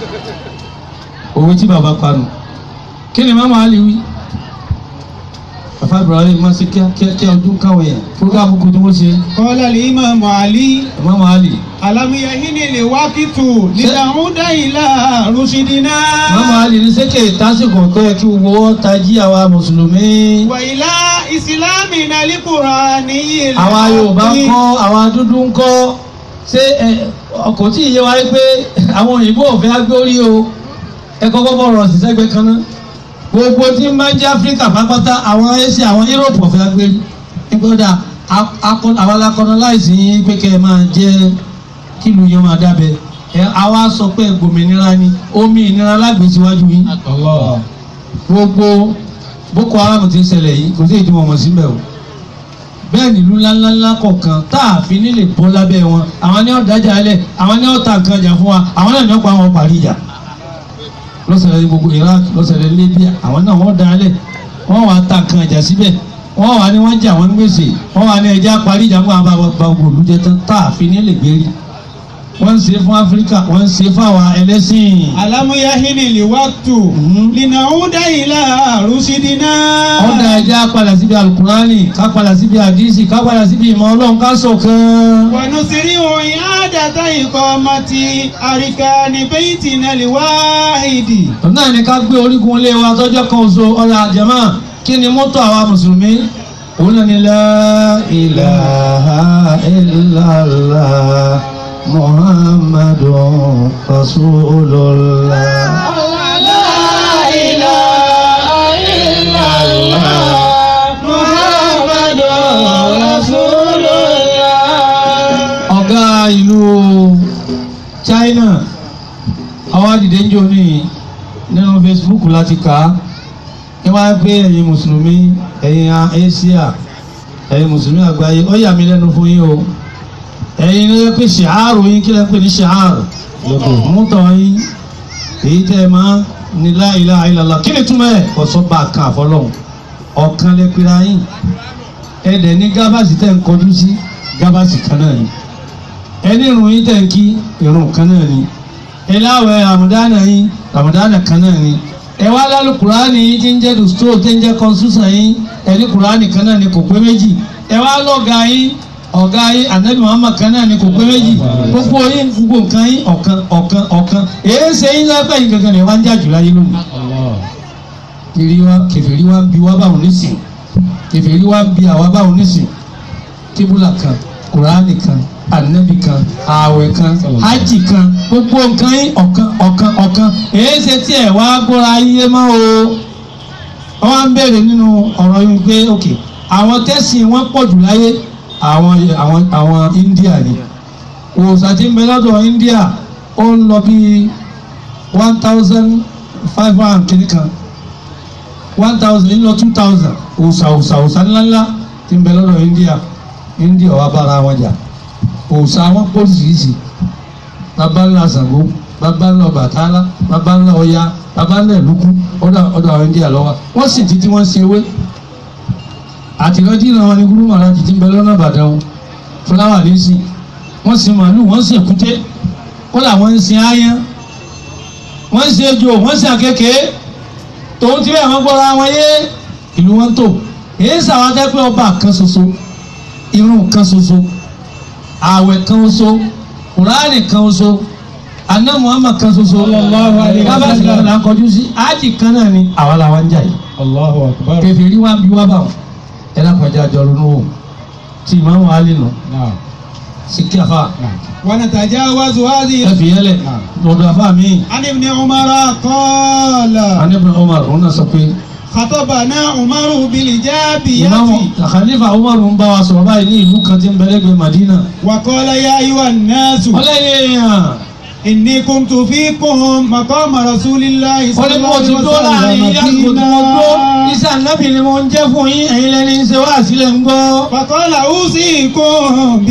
òwe tí bàbá panu kí ni mama ali wí bàbá ibrahim máa ṣe kíá kíá kíá ojú káwọn yẹn fúrúkà àbùkù tí wọ́n ṣe قال الإمام علي mama ali ألم يهن الوقت لنعود إلى رشدنا mama ali ní sẹ́kẹ̀ tásìkò tó yẹ kí gbogbo wọn tají àwa mùsùlùmí وإلى إسلامنا القرآني àwa yorùbá ń العظيم. kọ́ àwa dúdú ń kọ́ ṣé ẹ ọkọ̀ tí ìyẹn wáyé pé àwọn òyìnbó ò fẹ́ agbórí o ẹ kọ́kọ́ bọ̀rọ̀ sí sẹ́gbẹ́ kan náà gbogbo tí ń máa ń jẹ́ áfíríkà pápátá àwọn asia àwọn europe ò fẹ́ agbérí nígbàdà àwọn alákọ̀ọ́nà láìsí yín pé kẹ́ ẹ máa jẹ́ kílù yẹn máa dábẹ́ ẹ àwa sọ pé gbòmìnira ni omi ìnira lágbèsíwájú yín gbogbo boko haram ti ń ṣẹlẹ̀ yìí kò sí èdè wọn mọ̀ síbẹ̀ o bẹ́ẹ̀ nílùú ńláńláńlá kọ̀ọ̀kan tá a fi nílè bọ́ lábẹ́ wọn àwọn ní ọ̀dájà alẹ̀ àwọn ní ọ̀tá nǹkan jà fún wa àwọn náà ní ọ̀pọ̀ àwọn parí ìjà lọ́sẹ̀rẹ̀ ní gbogbo Iraq lọ́sẹ̀rẹ̀ Libya àwọn náà wọ́n dá alẹ̀ wọ́n wàá ta nǹkan jà síbẹ̀ wọ́n wàá ní wọ́n jà wọ́n ní gbèsè wọ́n wàá ní ẹja parí ìjà fún àwọn bá gbogbo olùjẹ tán tá a fi nílè gbérí wọ́n ń ṣe fún Áfíríkà wọ́n ń ṣe fún àwọn ẹlẹ́sìn ألم يهن الوقت Mhm. لنعود إلى رشدنا ọ̀dà ẹja padà síbi alukurani ká padà síbi àdìsí ká padà síbi ìmọ̀ ọlọ́run ká ṣọ̀kan. ونسرع إعادة إقامة أركان بيتنا الواحد náà ni ká gbé orígun ilé wa tọ́jọ́ kan oṣù ọ̀la àjẹmọ́ kí ni mọ́tò àwa mùsùlùmí òun náà ni la ilaha illallah muhammadun rasulullah. ọ̀gá ìlú China àwọn àdìdé ń jò ní nínú Facebook láti kà á ní wọ́n á pé ẹ̀yin mùsùlùmí ẹ̀yin Asia ẹ̀yin mùsùlùmí àgbáyé ó yà mí lẹ́nu fún yín o ẹ̀yin ló yẹ pé ṣìhárù yín kí lẹ́ pè ní ṣìhárù mútọ̀ yín èyí tẹ́ ẹ máa ní la ilaha illallah kí ni túmọ̀ ẹ̀ kọ́sọ́ bá a kan àfọlọ́hún ọ̀kan lè pera yín ẹ̀dẹ̀ ní gábàsì tẹ̀ ń kọjú sí gábàsì kan náà ni ẹni ìrun yín tẹ̀ ń kí ìrun kan náà ni ẹláwẹ̀ ramadana yín ramadana kan náà ni ẹ wá lálù kùránì yín tí ń jẹ́ dùstó tí ń jẹ́ kọ́nsúsàn yín ẹni kùránì kan náà ni kò pé méjì ẹ wá lọ́ga yín ọ̀gá yín anabi muhammad kan náà ni kò pé méjì gbogbo yín gbogbo nǹkan yín ọ̀kan ọ̀kan ọ̀kan èyí ṣe yín lápẹ́ yín gangan ni wọ́n ń jà jù láyé lónìí kiri wa kèfèrí wa ń bi wa báwọn nísìn kèfèrí wa ń bi àwa báwọn nísìn kíbúlà kan kùránì kan anabi kan ààwẹ̀ kan hajj kan gbogbo nǹkan yín ọ̀kan ọ̀kan ọ̀kan èyí ṣe tí ẹ̀ wá gbọ́ra yé mọ́ o wọ́n á ń bèrè nínú ọ̀rọ̀ yín pé ok àwọn tẹ́sìn wọn pọ̀ jù láyé àwọn àwọn àwọn India ni òòsàn tí ń bẹ lọ́dọ̀ India ó ń lọ bí one thousand five hundred kìíní kan one thousand ń lọ two thousand òòsà òòsà òòsà ńláńlá tí ń bẹ lọ́dọ̀ India India wà bára wọn jà òòsà wọn pọ̀ sísì bàbá ńlá Ṣàngó bàbá ńlá Ọbàtálá bàbá ńlá Ọya bàbá ńlá Ìlúkú ọ̀dọ̀ ọ̀dọ̀ àwọn India lọ́wọ́ wọ́n sì títí wọ́n ṣe ewé àtìlọ́jì náà wọn ni gúrú màrájì tí ń bẹ lọ́nà Ìbàdàn wọn fúláwà ní sí wọ́n sin màálù wọ́n sin èkúté kódà wọ́n ń sin áyán wọ́n ń sin ejò wọ́n ń sin àkekèé tòun ti bẹ́ẹ̀ wọ́n gbọ́ra wọn yé ìlú wọn tó èyí sàwọn akẹ́kọ̀ọ́ ọba kan ṣoṣo irun kan ṣoṣo ààwẹ̀ kan ṣoṣo kùránì kan ṣoṣo aná Muhammad kan ṣoṣo kábàásì kan là ń kọjú sí ájì kan náà ni àwa làwọn ń jà yìí Allahu akbar. kẹfìrí wa bí wá bá wọn ẹ lápàjá jọ lónú wò tí ìmáàmù alẹ́ nù Naam. sí kí afa ونتجاوز هذه ẹ fi yẹlẹ lọ́dọ̀ afa mi. عن ابن عمر قال anibin Umar òun náà sọ pé خطبنا عمر بالإجابية ìmáàmù Khalifa Umar ń bá wa sọ̀rọ̀ báyìí ní ìlú kan tí ń bẹ lẹ́gbẹ̀ẹ́ Madina. وقال يا أيها الناس wọ́n lẹ́yìn èèyàn إني كنت فيكم مقام رسول الله wọ́n صلى ní mo الله ti عليه tó láàrin yín àsìkò tí mo tó وسلم iṣẹ́ ànábì ni mo ń jẹ́ fún yín ẹ̀yin lẹ́ni ń ṣe wá sílẹ̀ ń gbọ́. فقال أوصيكم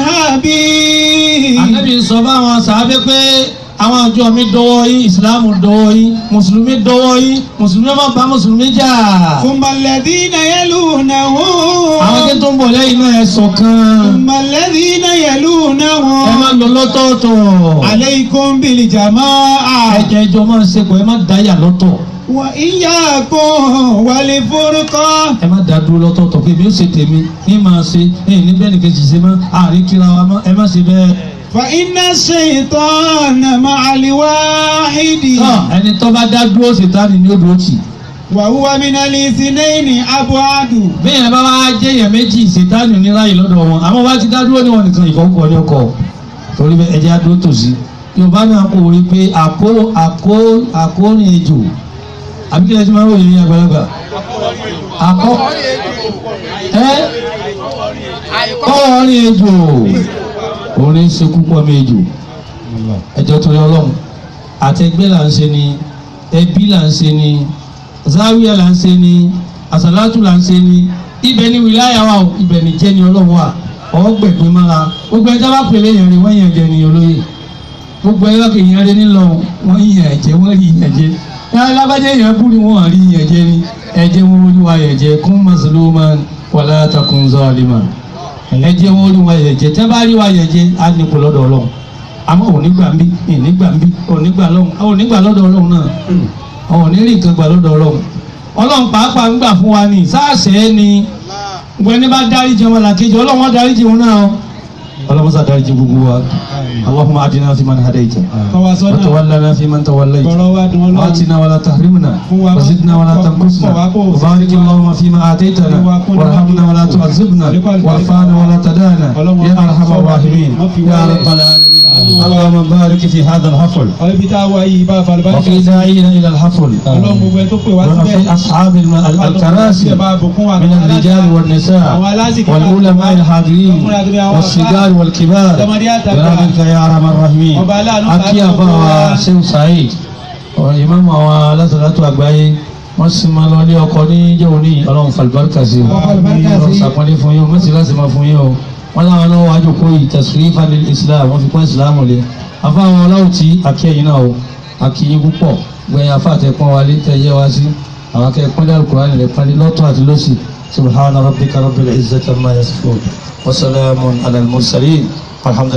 بأصحابي ànábì sọ fáwọn sàábẹ́ pé àwọn àjọ mi dọwọ́ yín ìsìláàmù dọwọ́ yín mùsùlùmí dọwọ́ yín mùsùlùmí má bá mùsùlùmí jà. ثم الذين يلونهم àwọn tí tó ń bọ̀ lẹ́yìn náà ẹ ṣọ̀kan ثم الذين ẹ má يلونهم lọ lọ́tọ̀ọ̀tọ̀ عليكم بالجماعة ẹ̀jẹ̀ ìjọ máa ń ṣe pọ̀ ẹ má dáyà lọ́tọ̀ وإياكم والفرقة ẹ má dá dúró lọ́tọ̀ọ̀tọ̀ pé mi ó ṣe tèmi ní máa ṣe ẹ̀yìn níbẹ̀ nìkan ṣì ṣe mọ́ àárín kíra wa mọ́ ẹ má ṣe bẹ́ẹ̀. فإن الشيطان مع الواحد tọ́ ẹni tó bá dá dúró ṣètánì ní odò tì وهو من الاثنين أبعد bí yẹn bá wá jẹ́ yẹn méjì ṣètánì oníráyè lọ́dọ̀ wọn àmọ́ wá ti dá dúró ní wọn nìkan ìfọwọ́kọ ní ọkọ̀ torí bẹ́ẹ̀ ẹjẹ́ adó tòsí yorùbá náà kò wí pé àkó àkó àkórin ejò àbí kí ẹ ti máa ń wòye ní àgbàlagbà àkó ẹ kọ́ọ̀rin ejò orin ṣekú pọ̀ mi ejò ẹjọ́ torí ọlọ́run àtẹgbẹ́ là ń ṣe ni ẹbí là ń ṣe ni záwíà là ń ṣe ni àsàlátù là ń ṣe ni ibẹ̀ ni wìláyà wa o ibẹ̀ ni jẹ́ ni ọlọ́run wa ọ̀gbẹ̀gbẹ̀ mára gbogbo ẹjọ́ bá pèlè yẹn rí wọ́n yẹn jẹ ni olóyè gbogbo ẹjọ́ kì í yẹn rí nílọ wọ́n yẹn ẹ̀jẹ̀ wọ́n rí yẹn jẹ yàrá lábàjẹ́ yẹn bú ni wọ́n rí yẹn jẹ ni ẹ̀jẹ̀ wọn rí wa yẹn jẹ kún mazluman wala takun zaliman ẹ̀jẹ̀ wọn rí wa yẹn jẹ tẹ́ bá rí wa yẹn jẹ á ní kó lọ́dọ̀ ọlọ́run àmọ́ òní gbà ń bí ìní gbà ń bí òní gbà lọ́hùn òní gbà lọ́dọ̀ ọlọ́run náà àwọn òní rí nǹkan gbà lọ́dọ̀ ọlọ́run ọlọ́run pàápàá ń gbà fún wa ní sáàsẹ̀ ni gbogbo ẹni bá dáríjì ọmọ làkejì ọlọ́run wọn dáríjì wọn náà ọlọ́run sá dáríjì gbogbo wa allahumma adina fi man hadaita فوصلنا wa tawallana fi man tawallaita بروات والله واتنا ولا تحرمنا وزدنا ولا تنقصنا وبارك اللهم فيما آتيتنا وارحمنا ولا تعذبنا وارفعنا ولا تدانا يا أرحم الراحمين يا رب العالمين اللهم بارك في هذا الحفل ọ̀rẹ́bí tá a wá yìí bá falùbáríkà وفي داعينا إلى الحفل ọlọ́run gbogbo ẹ tó pè wá وفي síbẹ̀ أصحاب الم- ال- الكراسي من الرجال والنساء والعلماء الحاضرين والصغار والكبار برحمتك يا أرحم الراحمين أكي أبا سيد سعيد ìmáàmù àwọn alásàlátù àgbáyé wọ́n sì máa lọ ní ọkọ̀ ní jẹ́wọ́ ní ọlọ́run fàlùbáríkà sí i ọlọ́run sàpọ́nlé fún yín o mẹ́sì láti máa fún yín o wọ́n láwọn náà wájú kó ìtẹ̀sùrí fanil islam wọ́n fi pọ́n ìsìlámù lé afáwọn ọlọ́run tí akẹ́yìn náà o akíyín púpọ̀ gbẹ̀yìn afáàtẹ̀ pọ́n wálé tẹ̀ yẹ wá sí àwọn akẹ́kọ̀ọ́ dàrú kúránì rẹ̀ pọ́nlé lọ́tọ̀ àti lọ́sì سبحان ربك رب العزة عما يصفون وسلام على المرسلين والحمد